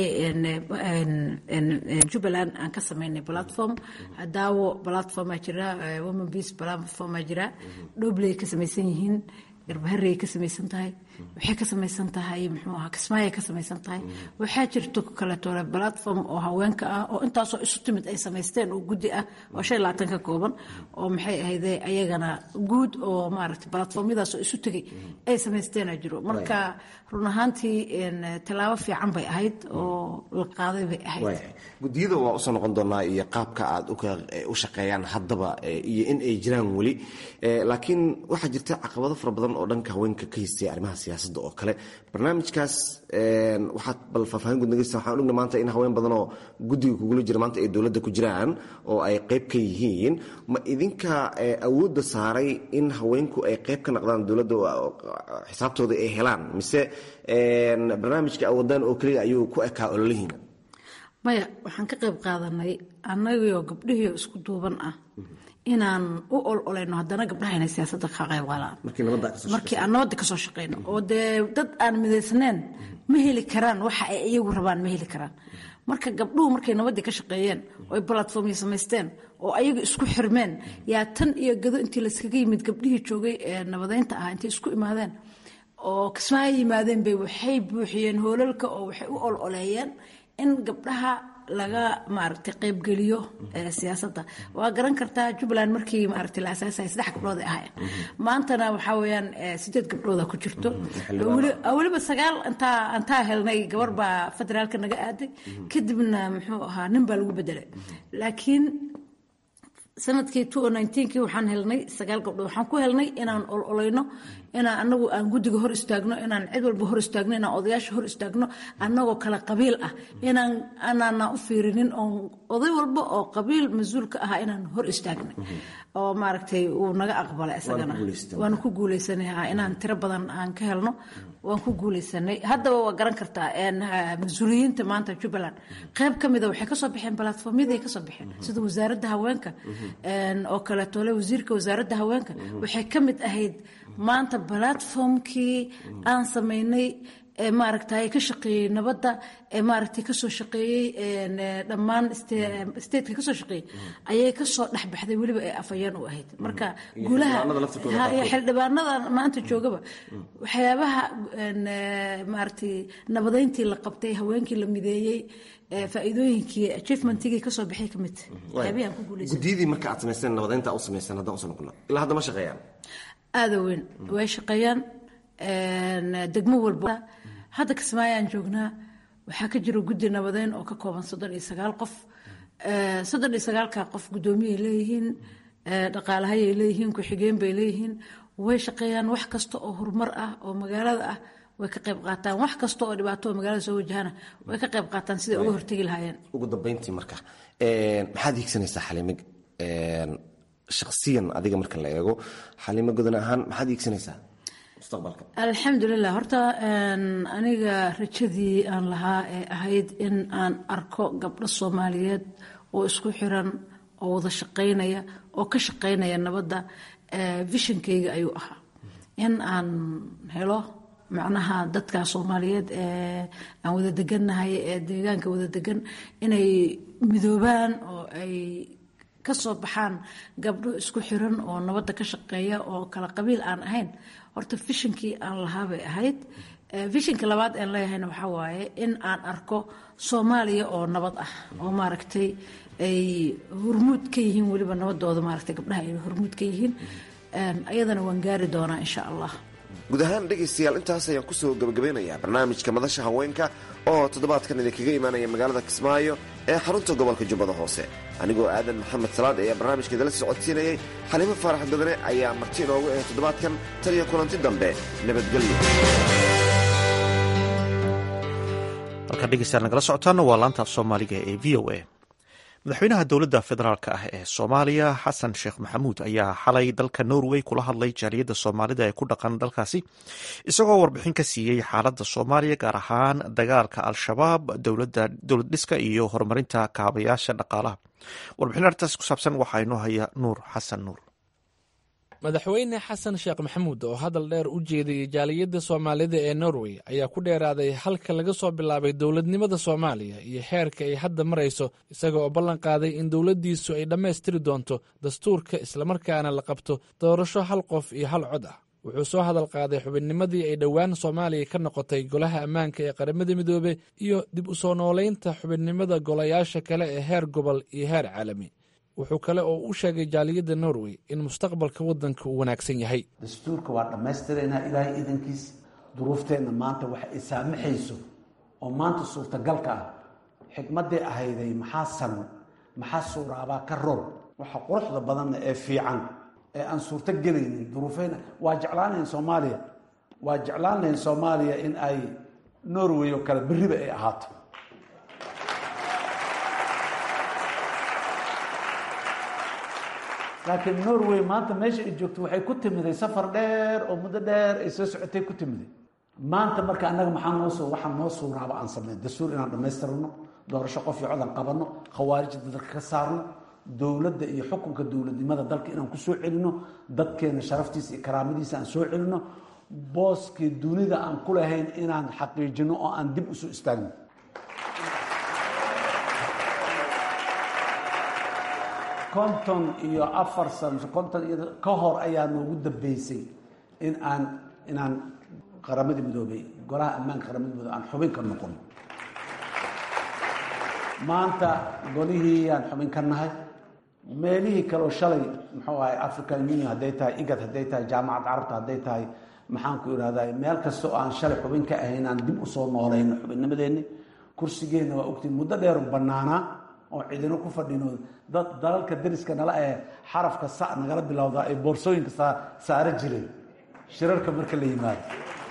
jubbaland aan ka sameynay platform daawo platformaa jira woman peace platformaa jira dhobley ka samaysan yihiin garbaharey ka samaysan tahay waxay ka samaysan tahay muxuu ahaa kismaayay ka samaysan tahay waxaa jirto kaleeto platform oo haweenka ah oo intaasoo isu timid ay samaysteen oo guddi ah oo shan labaatan ka kooban oo maxay ahayde ayagana guud oo maaragtay platformyadaasoo isu tegay ay samaysteena jiro marka run ahaantii tallaabo fiican bay ahayd oo la qaaday bay ahayd gudiyada waa usoo noqon doonaa iyo qaabka aad u shaqeeyaan haddaba iyo in ay jiraan weli laakiin waxaa jirta caqabado fara badan oo dhanka haweenka ka haystay arrimaha siyaasadda oo kale barnaamijkaas waxaad bal faahfaahin gudnageysa waxaan ogna maanta in haween badan oo guddiga kugula jira maanta ay dowladda ku jiraan oo ay qayb ka yihiin ma idinka awoodda saaray in haweenku ay qayb ka naqdaan dowladda xisaabtooda ay helaan mise barnaamijka awoodaan oo keliya ayuu ku ekaa ololihiina maya waxaan ka qayb qaadanay annagio gabdhihiio isku duuban ah inaan u ololayno haddana gabdhaha inay siyaasadda ka qayb qaalaan markii aan nabadda kasoo shaqeyno oo dee dad aan midaysnayn ma heli karaan waxa ay iyagu rabaan ma heli karaan marka gabdhuhu markay nabaddii ka shaqeeyeen oo ay balatformya samaysteen oo ayaga isku xirmeen yaa tan iyo gado intii layskaga yimid gabdhihii joogay ee nabadeynta ah intay isku imaadeen oo kismaayo yimaadeen bay waxay buuxiyeen hoolalka oo waxay u ololeeyeen in gabdhaha laga maaragtay qaybgeliyo siyaasadda waa garan kartaa jubbaland markii maaragtay la asaasayay saddex gabdhood ay ahaayeen maantana waxaa weeyaan sideed gabdhooda ku jirto weliba sagaal intaa intaa helnay gabar baa federaalka naga aaday kadibna muxuu ahaa nin baa lagu bedelay laakiin sanadkii kii waxaan helnay sagaal gabdhood waxaan ku helnay inaan ololayno inaan anagu aan guddiga hor istaagno inaan cid walba hor istaagno inaan odayaasha hor istaagno anagoo kale qabiil ah inaan anaana u fiirinin oo oday walba oo qabiil mas-uul ka ahaa inaan hor istaagnay oo maaragtay uu naga aqbalay isagana waana ku guuleysanay inaan tiro badan aan ka helno waan ku guuleysanay haddaba waa garan kartaa mas-uuliyiinta maanta jubbaland qayb ka mida waxay kasoo baxeen balatformyadii kasoo baxeen sida wasaaradda haweenka oo kaleetole wasiirka wasaaradda haweenka waxay ka mid ahayd maanta balatformkii aan samaynay ee maaragtay ka shaqeeyey nabadda ee maaragtay kasoo shaqeeyey dhammaan stateka kasoo shaqeeyey ayay kasoo dhexbaxday weliba ee afayeen u ahayd marka guulaha xildhibaanada maanta joogaba waxyaabaha maaragtay nabadeyntii la qabtay haweenkii la mideeyey faa'iidooyinkii achievementigii kasoo baxay ka mid waxyaabihi aan ku guuleysan gudiyadii marka aad samaysteen nabadeynta u samayseen haddaan usoo noqono ilaa hadda ma shaqeeyaan aada weyn way shaqeeyaan degmo walba hadda kismaayaan joognaa waxaa ka jira guddi nabadeyn oo ka kooban soddon iyo sagaal qof soddon iyo sagaalka qof guddoomiyay leeyihiin dhaqaalahayay leeyihiin ku-xigeen bay leeyihiin way shaqeeyaan wax kasta oo horumar ah oo magaalada ah way ka qayb qaataan wax kasta oo dhibaato oo magaalada soo wajahana way ka qayb qaataan siday uga hortegi lahaayeen ugu dambeyntii marka maxaad hiigsanaysaa xalimo shaksiyan adiga marka la eego xalimo godan ahaan maxaad hiigsanaysaa mustaqbalka alxamdulilah horta aniga rajadii aan lahaa ee ahayd in aan arko gabdho soomaaliyeed oo isku xiran oo wada shaqaynaya oo ka shaqaynaya nabadda vishonkeyga ayuu ahaa in aan helo macnaha dadka soomaaliyeed ee aan wada degannahay ee deegaanka wada degan inay midoobaan oo ay kasoo baxaan gabdho isku xiran oo nabadda ka shaqeeya oo kala qabiil aan ahayn horta vishonkii aan lahaabay ahayd vishinka labaad aan leeyahayna waxaa waaye in aan arko soomaaliya oo nabad ah oo maaragtay ay hormuud ka yihiin weliba nabadooda maaragtay gabdhaha ay hormuud ka yihiin ayadana waan gaari doonaa insha allah guud ahaan dhegaystayaal intaas ayaan kusoo gabagabeynayaa barnaamijka madasha haweenka oo toddobaadkan idinkaga imaanaya magaalada kismaayo ee xarunta gobolka jubbada hoose anigoo aadan maxamed salaad ayaa barnaamijka idala socodsiinayay xaliimo faarax badane ayaa marti inoogu ahay toddobaadkan tan iyo kulanti dambe nabadgelyo halkaan dhegeystayaal nagala socotaana waa laanta af soomaaliga ee v o a madaxweynaha dowladda federaalk ah ee soomaaliya xasan sheekh maxamuud ayaa xalay dalka norway kula hadlay jaaliyadda soomaalida ee ku dhaqan dalkaasi isagoo warbixin ka siiyey xaaladda soomaaliya gaar ahaan dagaalka al-shabaab dowlad dhiska iyo horumarinta kaabayaasha dhaqaalaha warbixin arrintaas ku saabsan waxaa inoo haya nuur xasan nuur madaxweyne xasan sheekh maxamuud oo hadal dheer u jeediyey jaaliyadda soomaalida ee norway ayaa ku dheeraaday halka laga soo bilaabay dowladnimada soomaaliya iyo xeerka ay hadda marayso isaga oo ballan qaaday in dowladdiisu ay dhammaystiri doonto dastuurka islamarkaana la qabto doorasho hal qof iyo hal cod ah wuxuu soo hadal qaaday xubinnimadii ay dhowaan soomaaliya ka noqotay golaha ammaanka ee qaramada midoobe iyo dib u soo noolaynta xubinnimada golayaasha kale ee heer gobol iyo heer caalami wuxuu kale oo u sheegay jaaliyadda norway in mustaqbalka waddanka uu wanaagsan yahay dastuurka waa dhammaystiraynaa ilaahay iidankiis duruufteenna maanta wax ay saamaxayso oo maanta suurtagalka ah xikmaddii ahayday maxaa san maxaa suuraabaa ka rool waxa quruxda badanna ee fiican ee aan suurto gelaynin duruufeyna waa jeclaan lahayn soomaaliya waa jeclaan lahayn soomaaliya in ay norway oo kale berriba ay ahaato laakiin norway maanta meesha ay joogto waxay ku timiday safar dheer oo muddo dheer ay soo socotay ku timiday maanta marka annaga maxaa noosoo waxaa noo suuraaba aan sameyn dastuur inaan dhammaystirno doorasho qof iyo codan qabanno khawaarijda dalka ka saarno dowladda iyo xukunka dowladnimada dalka inaan ku soo celino dadkeena sharaftiisa iyo karaamadiisa aan soo celino booskii dunida aan ku lahayn inaan xaqiijino oo aan dib usoo istaagno konton iyo afar sano konton iyo ka hor ayaa noogu dambeysay in aan inaan qaramada midoobey golaha ammaanka qaramada midoobe aan xubin ka noqon maanta golihii aan xubin ka nahay meelihii kaleo shalay muxuu ahay african union hadday tahay igad hadday tahay jaamacad carabta hadday tahay maxaan ku ihahday meel kasta oo aan shalay xubin ka ahayn aan dib usoo noolayno xubinnimadeenni kursigeenna waa ogtiin muddo dheeru bannaanaa oo cidino ku fadhino dad dalalka dariska nala ee xarafka sa nagala bilowdaa ay boorsooyinka saaro jireen shirarka marka la yimaado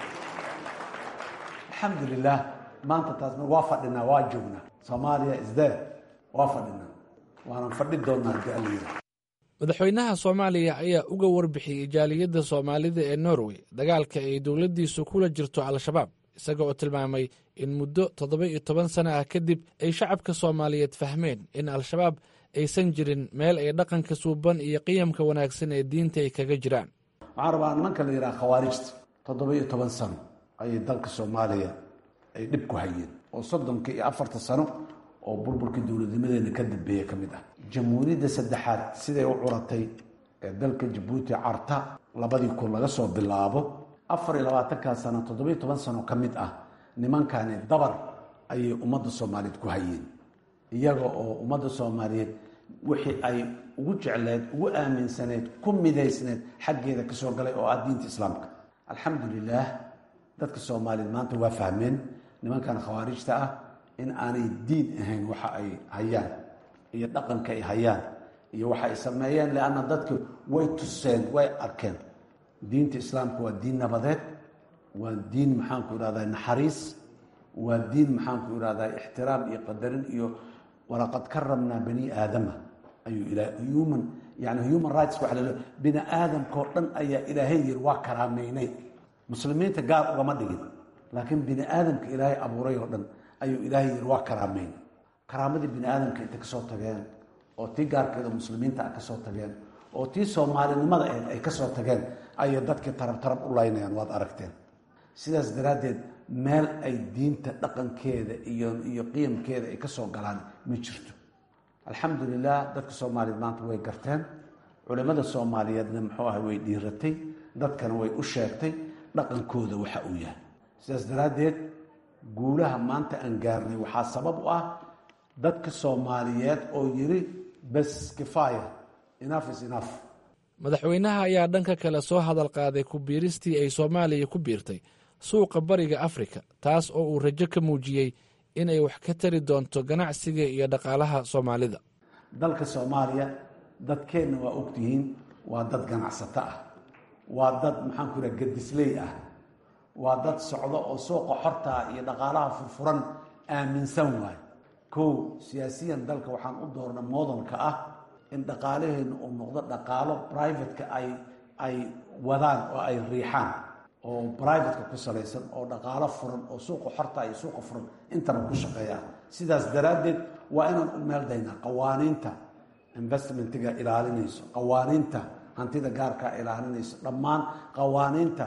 alxamdulilah maanta taas waa fadhinaa waa joognaa soomaaliya isdee waa fadhinaa waanan fadhi doonnaa haddii alla yidhi madaxweynaha soomaaliya ayaa uga warbixiyey jaaliyadda soomaalida ee norway dagaalka ay dowladdiisu kula jirto al-shabaab isaga oo tilmaamay in muddo toddoba iyo toban sano ah kadib ay shacabka soomaaliyeed fahmeen in al-shabaab aysan jirin meel ay dhaqanka suuban iyo qiyamka wanaagsan ee diinta ay kaga jiraan waxaan rabaa nimanka la yidhaha khawaarijta toddoba iyo toban sano ayay dalka soomaaliya ay dhib ku hayeen oo soddonka iyo afarta sano oo burburkii dowladnimadeena ka dambeeya ka mid ah jamhuuriyadda saddexaad siday u curatay ee dalka jabuuti carta labadii kun laga soo bilaabo afar iyo labaatankaa sano toddoba iyo toban sano ka mid ah nimankani dabar ayay ummadda soomaaliyeed ku hayeen iyaga oo ummadda soomaaliyeed wixii ay ugu jecleed ugu aaminsaneed ku midaysneed xaggeeda ka soo galay oo ah diinta islaamka alxamdulilaah dadka soomaaliyeed maanta waa fahmeen nimankan khawaarijta ah in aanay diin ahayn waxa ay hayaan iyo dhaqanka ay hayaan iyo waxa ay sameeyeen leanna dadka way tuseen way arkeen diinta islaamka waa diin nabadeed waa diin maxaanku ihahdaa naxariis waa diin maxaanku ihahdaa ixtiraam iyo qadarin iyo walaqad karamnaa bani aadama ayuu ila human yani human rights waxa lalo bini aadamkao dhan ayaa ilaahay yiri waa karaameynay muslimiinta gaar ugama dhigin laakiin bini aadamka ilaahay abuuray oo dhan ayuu ilaahay yiri waa karaameyn karaamadii bini aadamka intay kasoo tageen oo tii gaarkeeda muslimiinta a kasoo tageen oo tii soomaalinimada ahayd ay kasoo tageen ayay dadkii tarab tarab u laynayaan waad aragteen sidaas daraaddeed meel ay diinta dhaqankeeda iyo iyo qiyamkeeda ay kasoo galaan ma jirto alxamdulilah dadka soomaaliyeed maanta way garteen culimmada soomaaliyeedna muxuu ahay way dhiiratay dadkana way u sheegtay dhaqankooda waxa uu yahay sidaas daraaddeed guulaha maanta aan gaarnay waxaa sabab u ah dadka soomaaliyeed oo yiri bes kifaaya enough is enough madaxweynaha ayaa dhanka kale soo hadal qaaday ku biiristii ay soomaaliya ku biirtay suuqa bariga afrika taas oo uu rajo ka muujiyey inay wax ka tari doonto ganacsiga iyo dhaqaalaha soomaalida dalka soomaaliya dadkeenna waa ogtihiin waa dad ganacsato ah waa dad maxaan ku ihaha gadisley ah waa dad socdo oo suuqa xortaa iyo dhaqaalaha furfuran aaminsan waayo kow siyaasiyan dalka waxaan u doorna moodalka ah in dhaqaalaheenna uu noqdo dhaqaalo brivateka ay ay wadaan oo ay riixaan oo brivateka ku salaysan oo dhaqaalo furan oo suuqa xorta iyo suuqa furan intaba ku shaqeeya sidaas daraaddeed waa inaan u meeldaynaa qawaaniinta investmentiga ilaalinayso qawaaniinta hantida gaarkaa ilaalinayso dhammaan qawaaniinta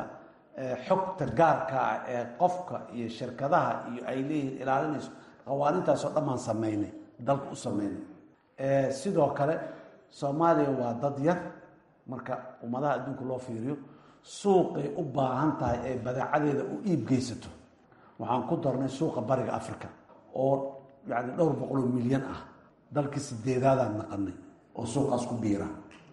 xogta gaarkaa ee qofka iyo shirkadaha iyo ay leeyihiin ilaalinayso qawaaniintaasoo dhammaan sameynay dalka u sameynay sidoo kale soomaaliya waa dad yar marka ummadaha adduunka loo fiiriyo suuqay u baahan tahay ee badeecadeeda u iib geysato waxaan ku darnay suuqa bariga africa oo yani dhowr boqoloo milyan ah dalkii sideedaadaan naqanay oo suuqaas ku biira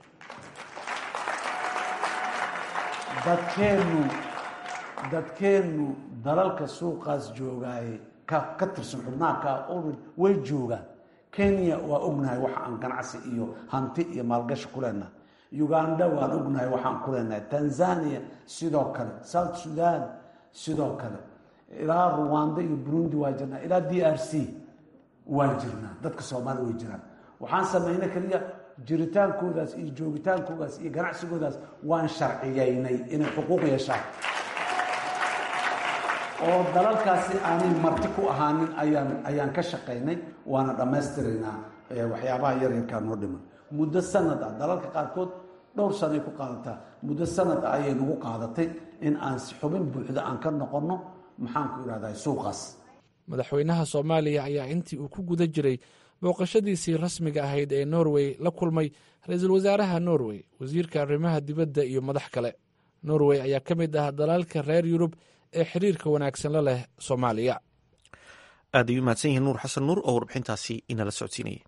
dadkeennu dadkeennu dalalka suuqaas joogaaye ka ka tirsan xubnaha ka way joogaan kenya waa ognahay waxa aan ganacsi iyo hanti iyo maalgashi ku leenahay uganda waan ognahay waxaan ku leenahay tanzania sidoo kale south sudan sidoo kale ilaa ruwanda iyo burundi waa jirnaa ilaa d r c waan jirnaa dadka soomaaliya way jiraan waxaan sameynay keliya jiritaankoodaas iyo joogitaankoodaas iyo ganacsigoodaas waan sharciyeynay inay xuquuq yeeshaan oo dalalkaasi aanay marti ku ahaanin ayaan ayaan ka shaqaynay waana dhammaystiraynaa waxyaabaha yaryarkaa noo dhiman muddo sanad ah dalalka qaarkood dhowr sanay ku qaadataa muddo sanad ah ayay nagu qaadatay in aan xubin buuxda aan ka noqonno maxaan ku idhahdaa suuqaas madaxweynaha soomaaliya ayaa intii uu ku guda jiray booqashadiisii rasmiga ahayd ee norway la kulmay ra-iisul wasaaraha norway wasiirka arrimaha dibadda iyo madax kale norway ayaa ka mid ah dalalka reer yurub ee xiriirka wanaagsan la leh soomaaliya aad ayuu mahadsan yihiin nuur xasan nuur oo warbixintaasi inala socodsiinayay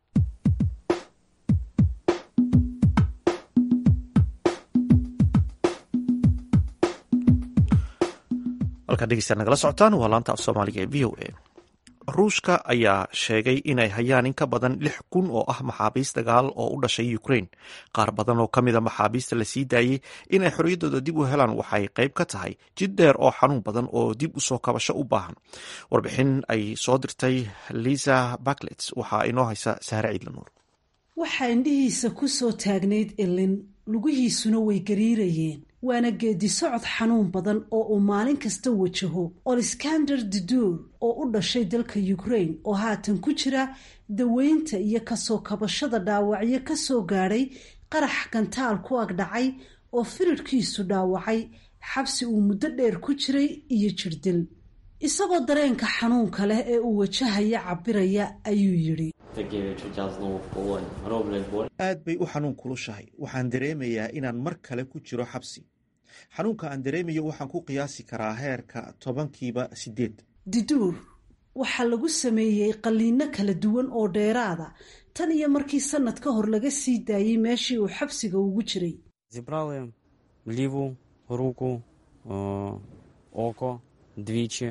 halkaad dhegeystaad nagala socotaan waa laanta af soomaaliga ee v o a ruushka ayaa sheegay inay hayaan in ka badan lix kun oo ah maxaabiist dagaal oo u dhashay ukraine qaar badan oo ka mida maxaabiista la sii daayey inay xorriyaddooda dib u helaan waxay qayb ka tahay jid dheer oo xanuun badan oo dib u soo kabasho u baahan warbixin ay soo dirtay lisa baklet waxaa inoo haysa sahre ciidlanuur waxaa indhihiisa ku soo taagnayd ilin lugihiisuna way gariirayeen waana geedi socod xanuun badan oo uu maalin kasta wajaho oleskander dudur oo u dhashay dalka ukraine oo haatan ku jira daweynta iyo kasoo kabashada dhaawacyo kasoo gaadhay qarax gantaal ku agdhacay oo firirkiisu dhaawacay xabsi uu muddo dheer ku jiray iyo jirdil isagoo dareenka xanuunka leh ee uu wajahaya cabiraya ayuu yidhi aad bay u xanuun kulushahay waxaan dareemayaa inaan mar kale ku jiro xabsi xanuunka aan dareemayo waxaan ku qiyaasi karaa heerka tobankiiba sideed diduur waxaa lagu sameeyey qalliino kala duwan oo dheeraada tan iyo markii sanad ka hor laga sii daayey meeshii uu xabsiga ugu jiray Зібрали ліву руку, о, око двічі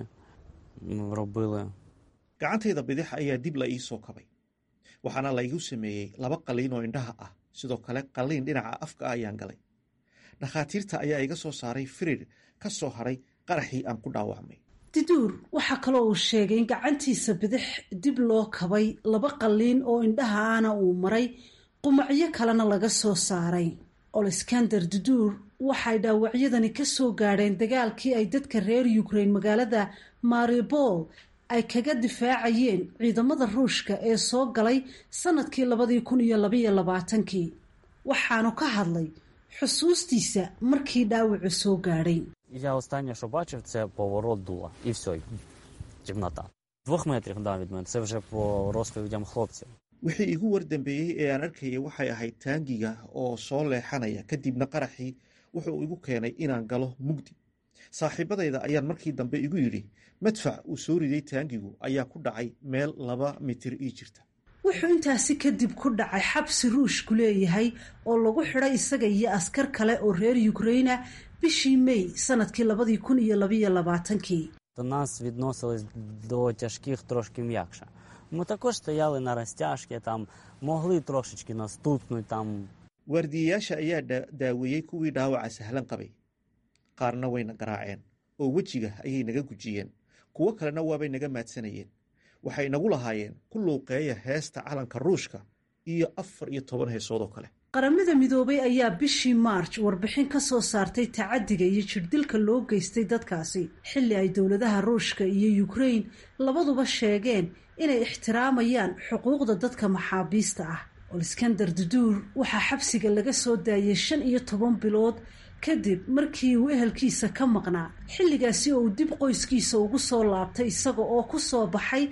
м, робили. gacantayda bidix ayaa dib la ii soo kabay waxaana laygu sameeyey laba qalliin oo indhaha ah sidoo kale qalliin dhinaca afka ah ayaan galay dhakhaatiirta ayaa iga soo saaray firir ka soo haray qaraxii aan ku dhaawacmay diduur waxaa kaloo uu sheegay in gacantiisa bidix dib loo kabay laba qalliin oo indhaha ana uu maray qumacyo kalena laga soo saaray oleskander duduur waxay dhaawacyadani ka soo gaadheen dagaalkii ay dadka reer ukraine magaalada maribol ay kaga difaacayeen ciidamada ruushka ee soo galay sanadkii labadii kun iyo labaiyo labaatankii waxaanu ka hadlay xusuustiisa markii dhaawacu soo gaadhay Я останнє, що бачив, це поворот дула. І все, темнота. Двох метрів да, від мене. Це вже по розповідям хлопців. wixii igu wardambeeyey ee aan arkayay waxay ahayd taangiga oo soo leexanaya kadibna qaraxii wuxuu igu keenay inaan galo mugdi saaxiibadayda ayaan markii dambe igu yidhi madfac uu soo riday taangigu ayaa ku dhacay meel laba mitir ii jirta wuxuu intaasi kadib ku dhacay xabsi ruushku leeyahay oo lagu xidhay isaga iyo askar kale oo reer ukraina bishii may sanadkii labadii kun iyo labaiyo labaatankii До нас відносились до тяжких трошки м'якше. Ми також стояли на розтяжки, там могли трошечки нас тупнуть, там waardiyayaasha ayaa dha- daaweeyey kuwii dhaawaca sahlan qabay qaarna wayna garaaceen oo wejiga ayay naga gujiyeen kuwo kalena waabay naga maadsanayeen waxay nagu lahaayeen ku luuqeeya heesta calanka ruushka iyo afar iyo toban heesood oo kale qaramada midoobay ayaa bishii march warbixin ka soo saartay tacadiga iyo jirdilka loo geystay dadkaasi xilli ay dowladaha ruushka iyo ukraine labaduba sheegeen inay ixtiraamayaan xuquuqda dadka maxaabiista ah oleskander duduur waxaa xabsiga laga soo daayay shan iyo toban bilood kadib markii uu ehelkiisa ka maqnaa xilligaasi oo uu dib qoyskiisa ugu soo laabtay isaga oo ku soo baxay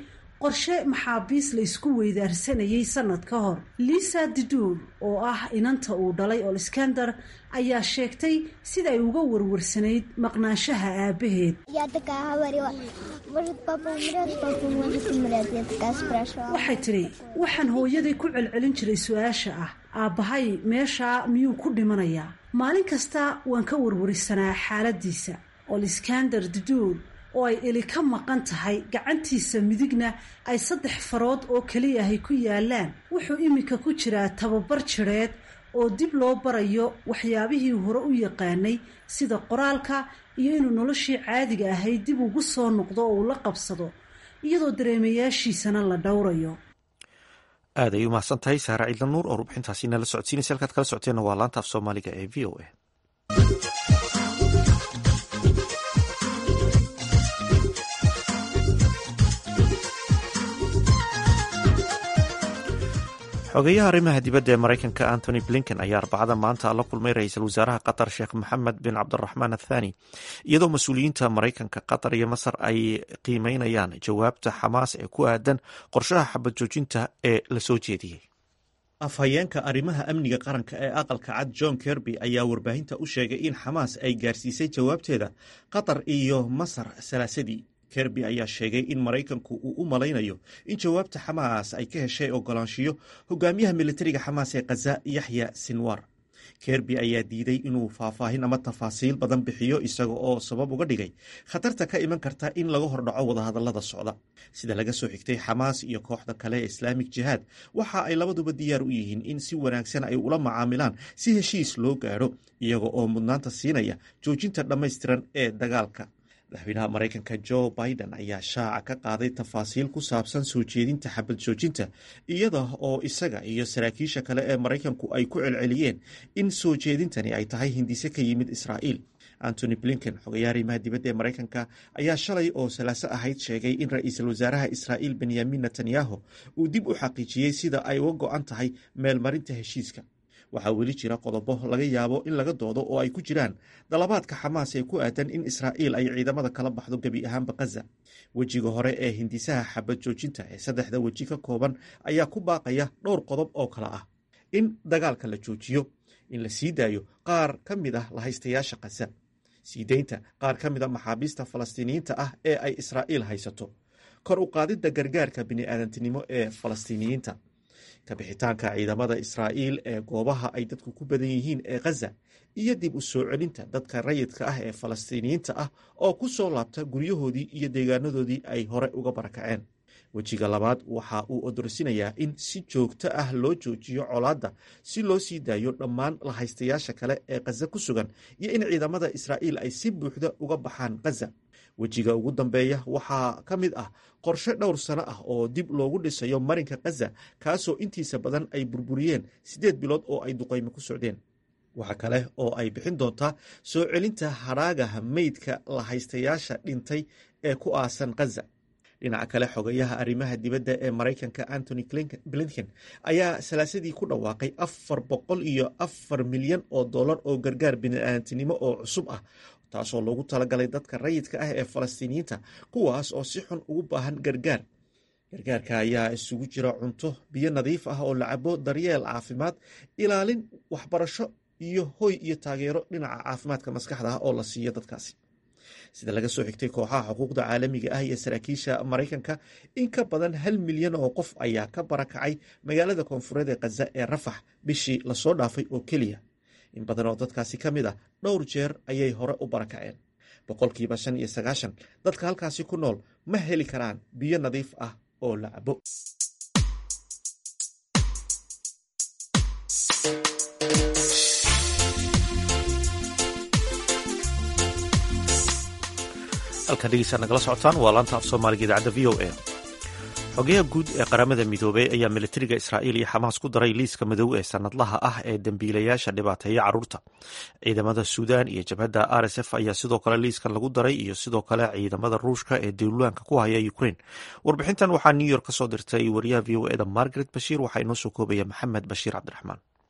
qorshe maxaabiis la isku weydaarsanayay sanad ka hor lisa diduul oo ah inanta uu dhalay olskander ayaa sheegtay sida ay uga warwarsanayd maqnaanshaha aabaheed waxay tidhi waxaan hooyaday ku celcelin jiray su-aasha ah aabbahay meeshaa miyuu ku dhimanayaa maalin kasta waan ka warwarisanaa xaaladiisa olskander diduul oo ay eli ka maqan tahay gacantiisa midigna ay saddex farood oo keliyahay ku yaalaan wuxuu iminka ku jiraa tababar jireed oo dib loo barayo waxyaabihii hore u yaqaanay sida qoraalka iyo inuu noloshii caadiga ahayd dib ugu soo noqdo oo uu la qabsado iyadoo dareemayaashiisana la dhowrayo aad ay u mahadsan tahay saare ciidla nuur oo rubxintaasi nala socodsiinaysa halkaad kala socoteenna waa laanta af soomaaliga ee v o a xogeyaha arrimaha dibadda ee maraykanka antony blinken ayaa arbacada maanta la kulmay ra-iisul wasaaraha qatar sheekh maxamed bin cabdiraxmaan athani iyadoo mas-uuliyiinta maraykanka qatar iyo masar ay qiimeynayaan jawaabta xamaas ee ku aadan qorshaha xabad joojinta ee lasoo jeediyey afhayeenka arrimaha amniga qaranka ee aqalka cad john kerby ayaa warbaahinta u sheegay in xamaas ay gaarsiisay jawaabteeda qatar iyo masar salaasadii kerby ayaa sheegay in maraykanku uu u malaynayo in jawaabta xamaas ay ka heshay ogolaanshiyo hogaamiyaha militariga xamaas ee khaza yaxya sinwar kerby ayaa diiday inuu faahfaahin ama tafaasiil badan bixiyo isaga oo sabab uga dhigay khatarta ka iman karta in laga hordhaco wadahadalada socda sida laga soo xigtay xamaas iyo kooxda kale ee islaamik jihaad waxa ay labaduba diyaar u yihiin in si wanaagsan ay ula macaamilaan si heshiis loo gaadho iyaga oo mudnaanta siinaya joojinta dhammaystiran ee dagaalka madaxweynaha maraykanka jo biden ayaa shaaca ka qaaday tafaasiil ku saabsan soo jeedinta xabad joojinta iyada oo isaga iyo saraakiisha kale ee maraykanku ay ku celceliyeen in soo jeedintani ay tahay hindise ka yimid israa'iil antony blinken xogayaha arrimaha dibadda ee maraykanka ayaa shalay oo salaaso ahayd sheegay in ra-iisul wasaaraha israa'iil benyamin netanyahu uu dib u xaqiijiyey sida ay uga go-an tahay meelmarinta heshiiska waxaa weli jira qodobo laga yaabo in laga doodo oo ay ku jiraan dalabaadka xamaas ee ku aadan in israa'iil ay ciidamada kala baxdo gebi ahaanba khaza wejiga hore ee hindisaha xabad joojinta ee saddexda weji ka kooban ayaa ku baaqaya dhowr qodob oo kale ah in dagaalka la joojiyo in la sii daayo qaar ka mid ah lahaystayaasha khaza sii deynta qaar ka mid a maxaabiista falastiiniyiinta ah ee ay israa'iil haysato kor u qaadidda gargaarka bini'aadantinimo ee falastiiniyiinta kabixitaanka ciidamada israa'iil ee goobaha ay dadku ku badan yihiin ee khaza iyo dib u soo celinta dadka rayidka ah ee falastiiniyiinta ah oo ku soo laabta guryahoodii iyo deegaanadoodii ay hore uga barakaceen wejiga labaad waxa uu odorsinayaa in si joogto ah loo joojiyo colaadda si loo sii daayo dhammaan lahaystayaasha kale ee khaza ku sugan iyo in ciidamada israa'iil ay si buuxda uga baxaan khaza wejiga ugu dambeeya waxaa ka mid ah qorshe dhowr sano ah oo dib loogu dhisayo marinka khaza kaasoo intiisa badan ay burburiyeen siddeed bilood oo ay duqaymo ku socdeen waxa kale oo ay bixin doontaa soo celinta hadhaagaha meydka lahaystayaasha dhintay ee ku aasan khaza dhinaca kale xogayaha arrimaha dibadda ee maraykanka antony blinken ayaa salaasadii ku dhawaaqay afar boqol iyo afar milyan oo dollar oo gargaar bini'aadantinimo oo cusub ah taasoo loogu talagalay dadka rayidka ah ee falastiiniyiinta kuwaas oo si xun ugu baahan gargaar gargaarka ayaa isugu jira cunto biyo nadiif ah oo la cabo daryeel caafimaad ilaalin waxbarasho iyo hoy iyo taageero dhinaca caafimaadka maskaxda ah oo la siiyo dadkaasi sida laga soo xigtay kooxaha xuquuqda caalamiga ah iyo saraakiisha maraykanka in ka badan hal milyan oo qof ayaa ka barakacay magaalada koonfureed ee khaza ee rafax bishii lasoo dhaafay oo keliya in badan oo dadkaasi ka mid ah dhowr jeer ayay hore u barakaceen boqolkiiba shan iyo sagaashan dadka halkaasi ku nool ma heli karaan biyo nadiif ah oo la cabo halkan dhegeysaa nagala socotaan waa laanta af soomaaliga idaacadda v o a xogayaha guud ee qaramada midoobey ayaa militariga israa'iil iyo xamaas ku daray liiska madow ee sanadlaha ah ee dembiilayaasha dhibaateeya carruurta ciidamada suudaan iyo jabhadda r s f ayaa sidoo kale liiskan lagu daray iyo sidoo kale ciidamada ruushka ee duulaanka ku haya ukrain warbixintan waxaa new york ka soo dirtay wariyaha v o eda margaret bashiir waxaa inoo soo koobaya maxamed bashiir cabdiraxmaan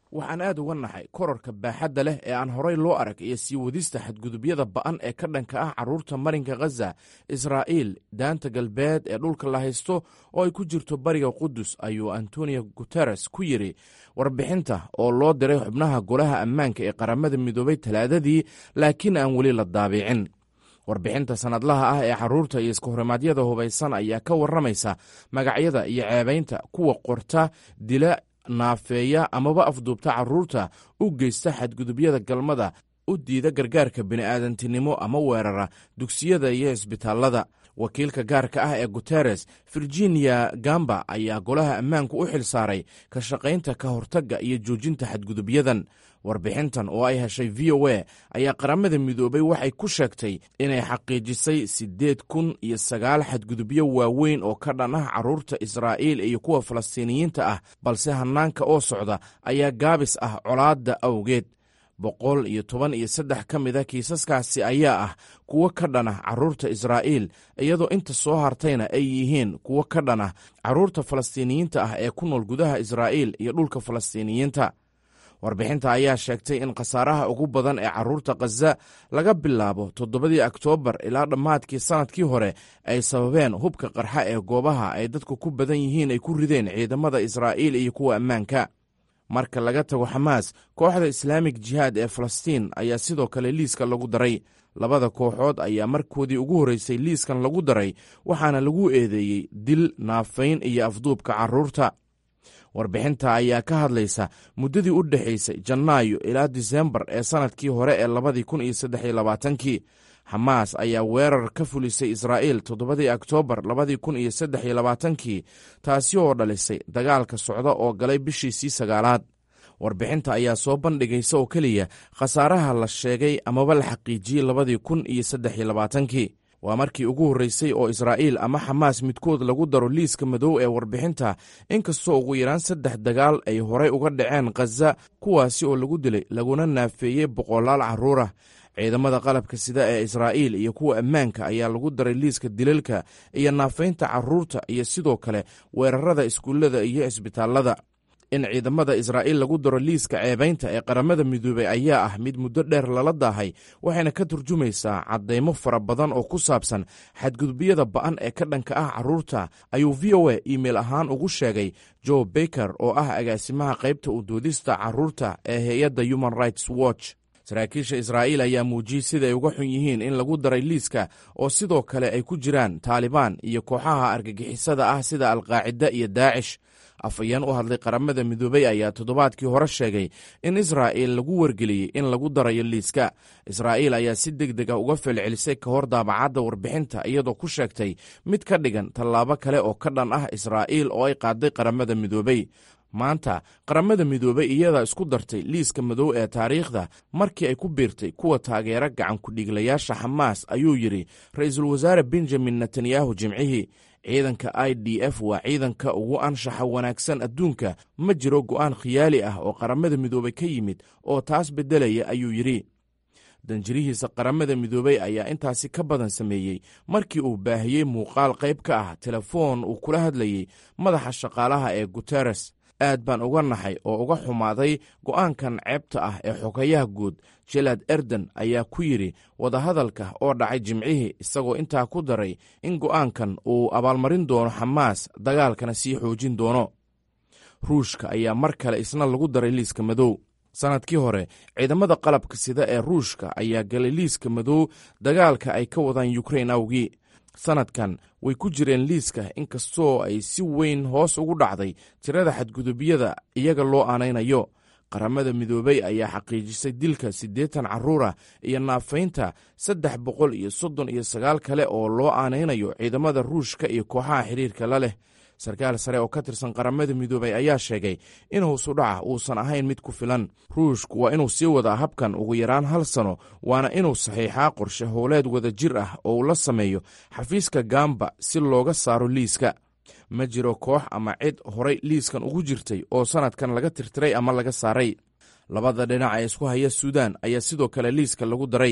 waxaan aad uga naxay korarka baaxadda leh ee aan horay loo arag iyo sii wadista xadgudubyada ba'an ee ka dhanka ah carruurta marinka khaza israa'iil daanta galbeed ee dhulka la haysto oo ay ku jirto bariga qudus ayuu antonio guteres ku yidhi warbixinta oo loo diray xubnaha golaha ammaanka ee qaramada midoobay talaadadii laakiin aan weli la daabicin warbixinta sannadlaha ah ee carruurta iyo iskahorimadyada hubaysan ayaa ka warramaysa magacyada iyo ceebaynta kuwa qorta dila naafeeya amaba afduubta carruurta u geysta xadgudubyada galmada u diida gargaarka bini'aadantinimo ama weerara dugsiyada iyo isbitaallada wakiilka gaarka ah ee guteres virginia gamba ayaa golaha ammaanku u xil saaray ka shaqaynta ka hortagga iyo joojinta xadgudubyadan warbixintan oo ay heshay v o a ayaa qaramada midoobay waxay ku sheegtay inay xaqiijisay siddeed kun iyo sagaal xadgudubyo waaweyn oo ka dhan ah carruurta israa'iil iyo kuwa falastiiniyiinta ah balse hannaanka oo socda ayaa gaabis ah colaadda awgeed boqol iyo toban iyo saddex ka mid a kiisaskaasi ayaa ah kuwo ka dhan ah carruurta israa'iil iyadoo inta soo hartayna ay yihiin kuwo ka dhan ah carruurta falastiiniyiinta ah ee ku nool gudaha israa'iil iyo dhulka falastiiniyiinta warbixinta ayaa sheegtay in khasaaraha ugu badan ee carruurta khaza laga bilaabo toddobadii oktoobar ilaa dhammaadkii sannadkii hore ay sababeen hubka qarxa ee goobaha ay dadku ku badan yihiin ay ku rideen ciidamada israa'iil iyo kuwa ammaanka marka laga tago xamaas kooxda islaamik jihaad ee falastiin ayaa sidoo kale liiska lagu daray labada kooxood ayaa markoodii ugu horreysay liiskan lagu daray waxaana lagu eedeeyey dil naafayn iyo afduubka carruurta warbixinta ayaa ka hadlaysa muddadii u dhexaysay janaayo ilaa disembar ee sannadkii hore ee labadii kun iyo saddex iyo labaatankii xamaas ayaa weerar ka fulisay israa'iil toddobadii oktoobar labadii kun iyo saddex iyo labaatankii taasi oo dhalisay dagaalka socda oo galay bishiisii sagaalaad warbixinta ayaa soo bandhigaysa oo keliya khasaaraha la sheegay amaba la xaqiijiyey labadii kun iyo saddex iyo labaatankii waa markii ugu horreysay oo israa'iil ama xamaas midkood lagu daro liiska madow ee warbixinta inkastoo ugu yaraan saddex dagaal ay horay uga dhaceen khaza kuwaasi oo lagu dilay laguna naafeeyey boqolaal carruurah ciidamada qalabka sida ee israa'iil iyo kuwa ammaanka ayaa lagu daray liiska dilalka iyo naafaynta carruurta iyo sidoo kale weerarada iskuullada iyo isbitaallada in ciidamada israa'iil lagu daro liiska ceebaynta ee qaramada midoobey ayaa ah mid muddo dheer lala daahay waxayna ka turjumaysaa caddaymo fara badan oo ku saabsan xadgudubyada ba'an ee ka dhanka ah carruurta ayuu v o a iimeil ahaan ugu sheegay joe baker oo ah agaasimaha qaybta u doodista carruurta ee hay-adda human rights watch saraakiisha israa'iil ayaa muujiyey sida ay uga xun yihiin in lagu daray liiska oo sidoo kale ay ku jiraan taalibaan iyo kooxaha argagixisada ah sida alqaacida iyo daacish afhayeen u hadlay qaramada midoobey ayaa toddobaadkii hore sheegay in israa'iil lagu wargeliyey in lagu darayo liiska israa'iil ayaa si deg deg ah uga felcelisay ka hor daabacadda warbixinta iyadoo ku sheegtay mid ka dhigan tallaabo kale oo ka dhan ah israa'iil oo ay qaaday qaramada midoobey maanta qaramada midoobey iyadaa isku dartay liiska madow ee taariikhda markii ay ku biirtay kuwa taageera gacan ku-dhiiglayaasha xamaas ayuu yidhi ra-iisul wasaare benjamin netanyahu jimcihii ciidanka i d f waa ciidanka ugu anshaxa wanaagsan adduunka ma jiro go'aan khiyaali ah oo qaramada midoobey ka yimid oo taas beddelaya ayuu yidhi danjirihiisa qaramada midoobey ayaa intaasi ka badan sameeyey markii uu baahiyey muuqaal qayb ka ah telefoon uu kula hadlayey madaxa shaqaalaha ee guteres aad baan uga naxay oo uga xumaaday go'aankan ceebta ah ee xogayaha guud jelad erden ayaa ku yidhi wadahadalka oo dhacay jimcihii isagoo intaa ku daray in go'aankan uu abaalmarin doono xamaas dagaalkana sii xoojin doono ruushka ayaa mar kale isna lagu daray liiska madow sannadkii hore ciidamada qalabka sida ee ruushka ayaa galay liiska madow dagaalka ay ka wadaan yukrain awgii sannadkan way ku jireen liiska inkastoo ay si weyn hoos ugu dhacday tirada xadgudubyada iyaga loo aanaynayo qaramada midoobey ayaa xaqiijisay dilka siddeetan carruurah iyo naafaynta saddex boqol iyo soddon iyo sagaal kale oo loo aanaynayo ciidamada ruushka iyo kooxaha xiriirka la leh sarkaal sare oo ka tirsan qaramada midoobey ayaa sheegay in howsudhaca uusan ahayn mid ku filan ruushku waa inuu sii wadaa habkan ugu yaraan hal sano waana inuu saxiixaa qorshe howleed wada jir ah oo uu la sameeyo xafiiska gamba si looga saaro liiska ma jiro koox ama cid horay liiskan ugu jirtay oo sannadkan laga tirtiray ama laga saaray labada dhinac ee isku haya suudaan ayaa sidoo kale liiska lagu daray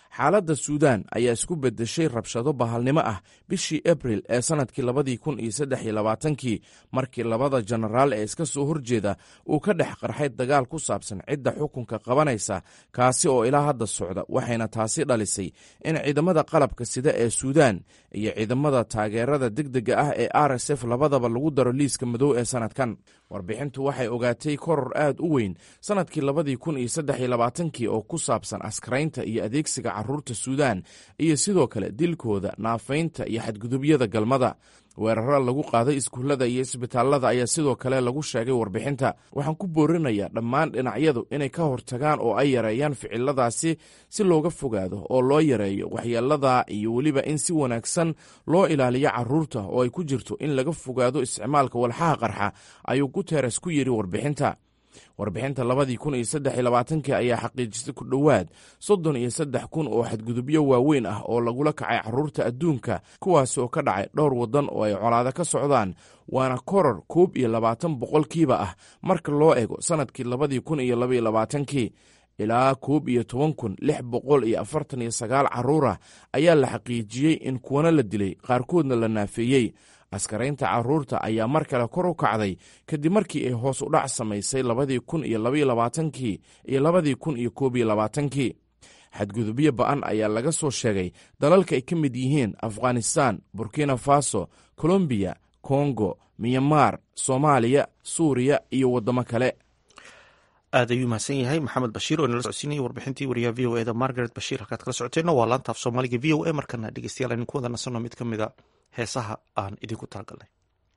xaaladda suudaan ayaa isku beddeshay rabshado bahalnimo ah bishii abril ee sannadkii labadii kun iyo saddex iyo labaatankii markii labada jenaraal ee iska soo horjeeda uu ka dhex qarxay dagaal ku saabsan cidda xukunka qabanaysa kaasi oo ilaa hadda socda waxayna taasi dhalisay in ciidamada qalabka sida ee suudaan iyo ciidamada taageerada degdega ah ee r s f labadaba lagu daro liiska madow ee sannadkan warbixintu waxay ogaatay koror aad u weyn sannadkii labadii kun iyo saddex iyo labaatankii oo ku saabsan askaraynta iyo adeegsiga caruurta suudaan iyo sidoo kale dilkooda naafaynta iyo xadgudubyada galmada weeraro lagu qaaday iskuullada iyo isbitaallada ayaa sidoo kale lagu sheegay warbixinta waxaan ku boorinayaa dhammaan dhinacyadu inay ka hortagaan oo ay yareeyaan ficiladaasi si looga fogaado oo loo yareeyo waxyeelada iyo weliba in si wanaagsan loo ilaaliyo caruurta oo ay ku jirto in laga fogaado isticmaalka walxaha qarxa ayuu guteres ku yidhi warbixinta warbixinta labadii kun iyo saddex iyo labaatankii ayaa xaqiijisay ku dhowaad soddon iyo saddex kun oo xadgudubyo waaweyn ah oo lagula kacay caruurta adduunka kuwaasi oo ka dhacay dhowr waddan oo ay colaado ka socdaan waana koror koob iyo labaatan boqolkiiba ah marka loo eego sannadkii labadii kun iyo labaiyo labaatankii ilaa koob iyo toban kun lix boqol iyo afartan iyo sagaal carruurah ayaa la xaqiijiyey in kuwana la dilay qaarkoodna la naafeeyey askaraynta caruurta ayaa mar kale kor u kacday kadib markii ay hoos u dhac samaysay labadii kun iyo labaiyo labaatankii iyo labadii kun iyo koob iyo labaatankii xadgudubyo ba'an ayaa laga soo sheegay dalalka ay ka mid yihiin afghanistan burkina faso colombiya kongo myanmar soomaaliya suuriya iyo waddamo kale aad ayuu mahadsan yahay maxamed bashiir oo inala socodsiinayay warbixintii wariyaha v o eda margaret bashiir halkaad kala socoteenna waa laanta af soomaaliga v o a markana dhegeystayaal aynu ku wada nasanno mid ka mida heesaha aan idinku talagalnay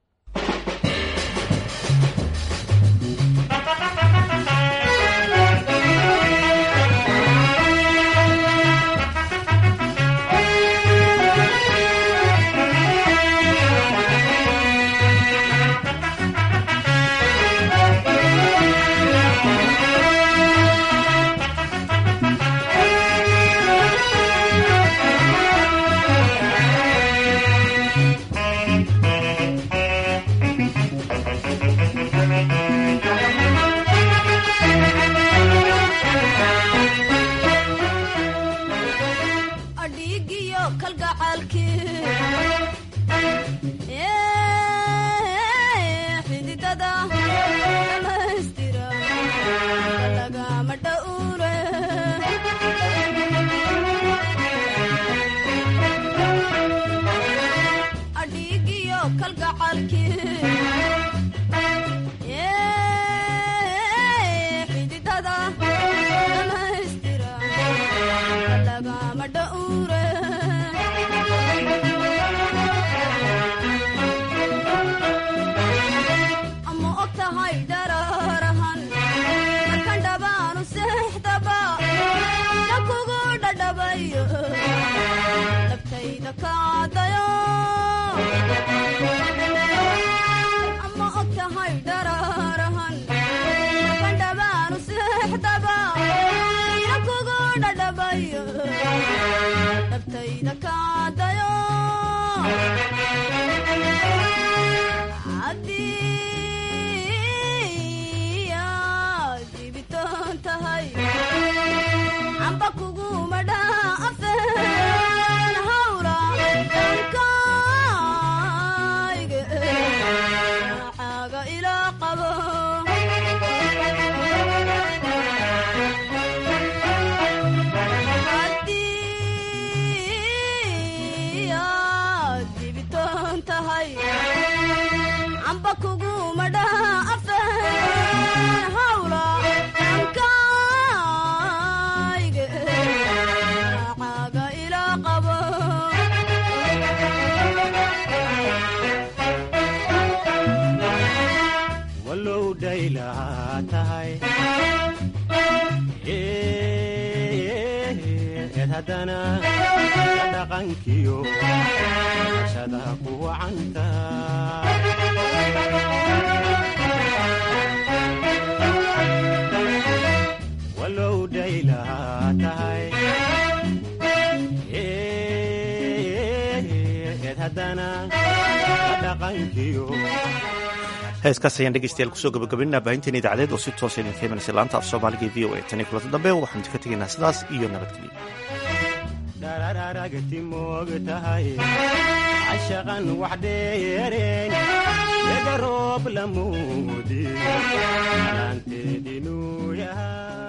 heeskaas ayaan dhegeystayaal kusoo gabagabaynaa baahinteena idaacadeed oo si toosa idinka imanaysa laanta af soomaaliga e v o a tan iyo kulanta dambe waxaanu idinka tegaynaa sidaas iyo nabadgelyo dharararagti moog tahay cashaqan wax dheereen ega roob lamuudi alaanteedinuu yahay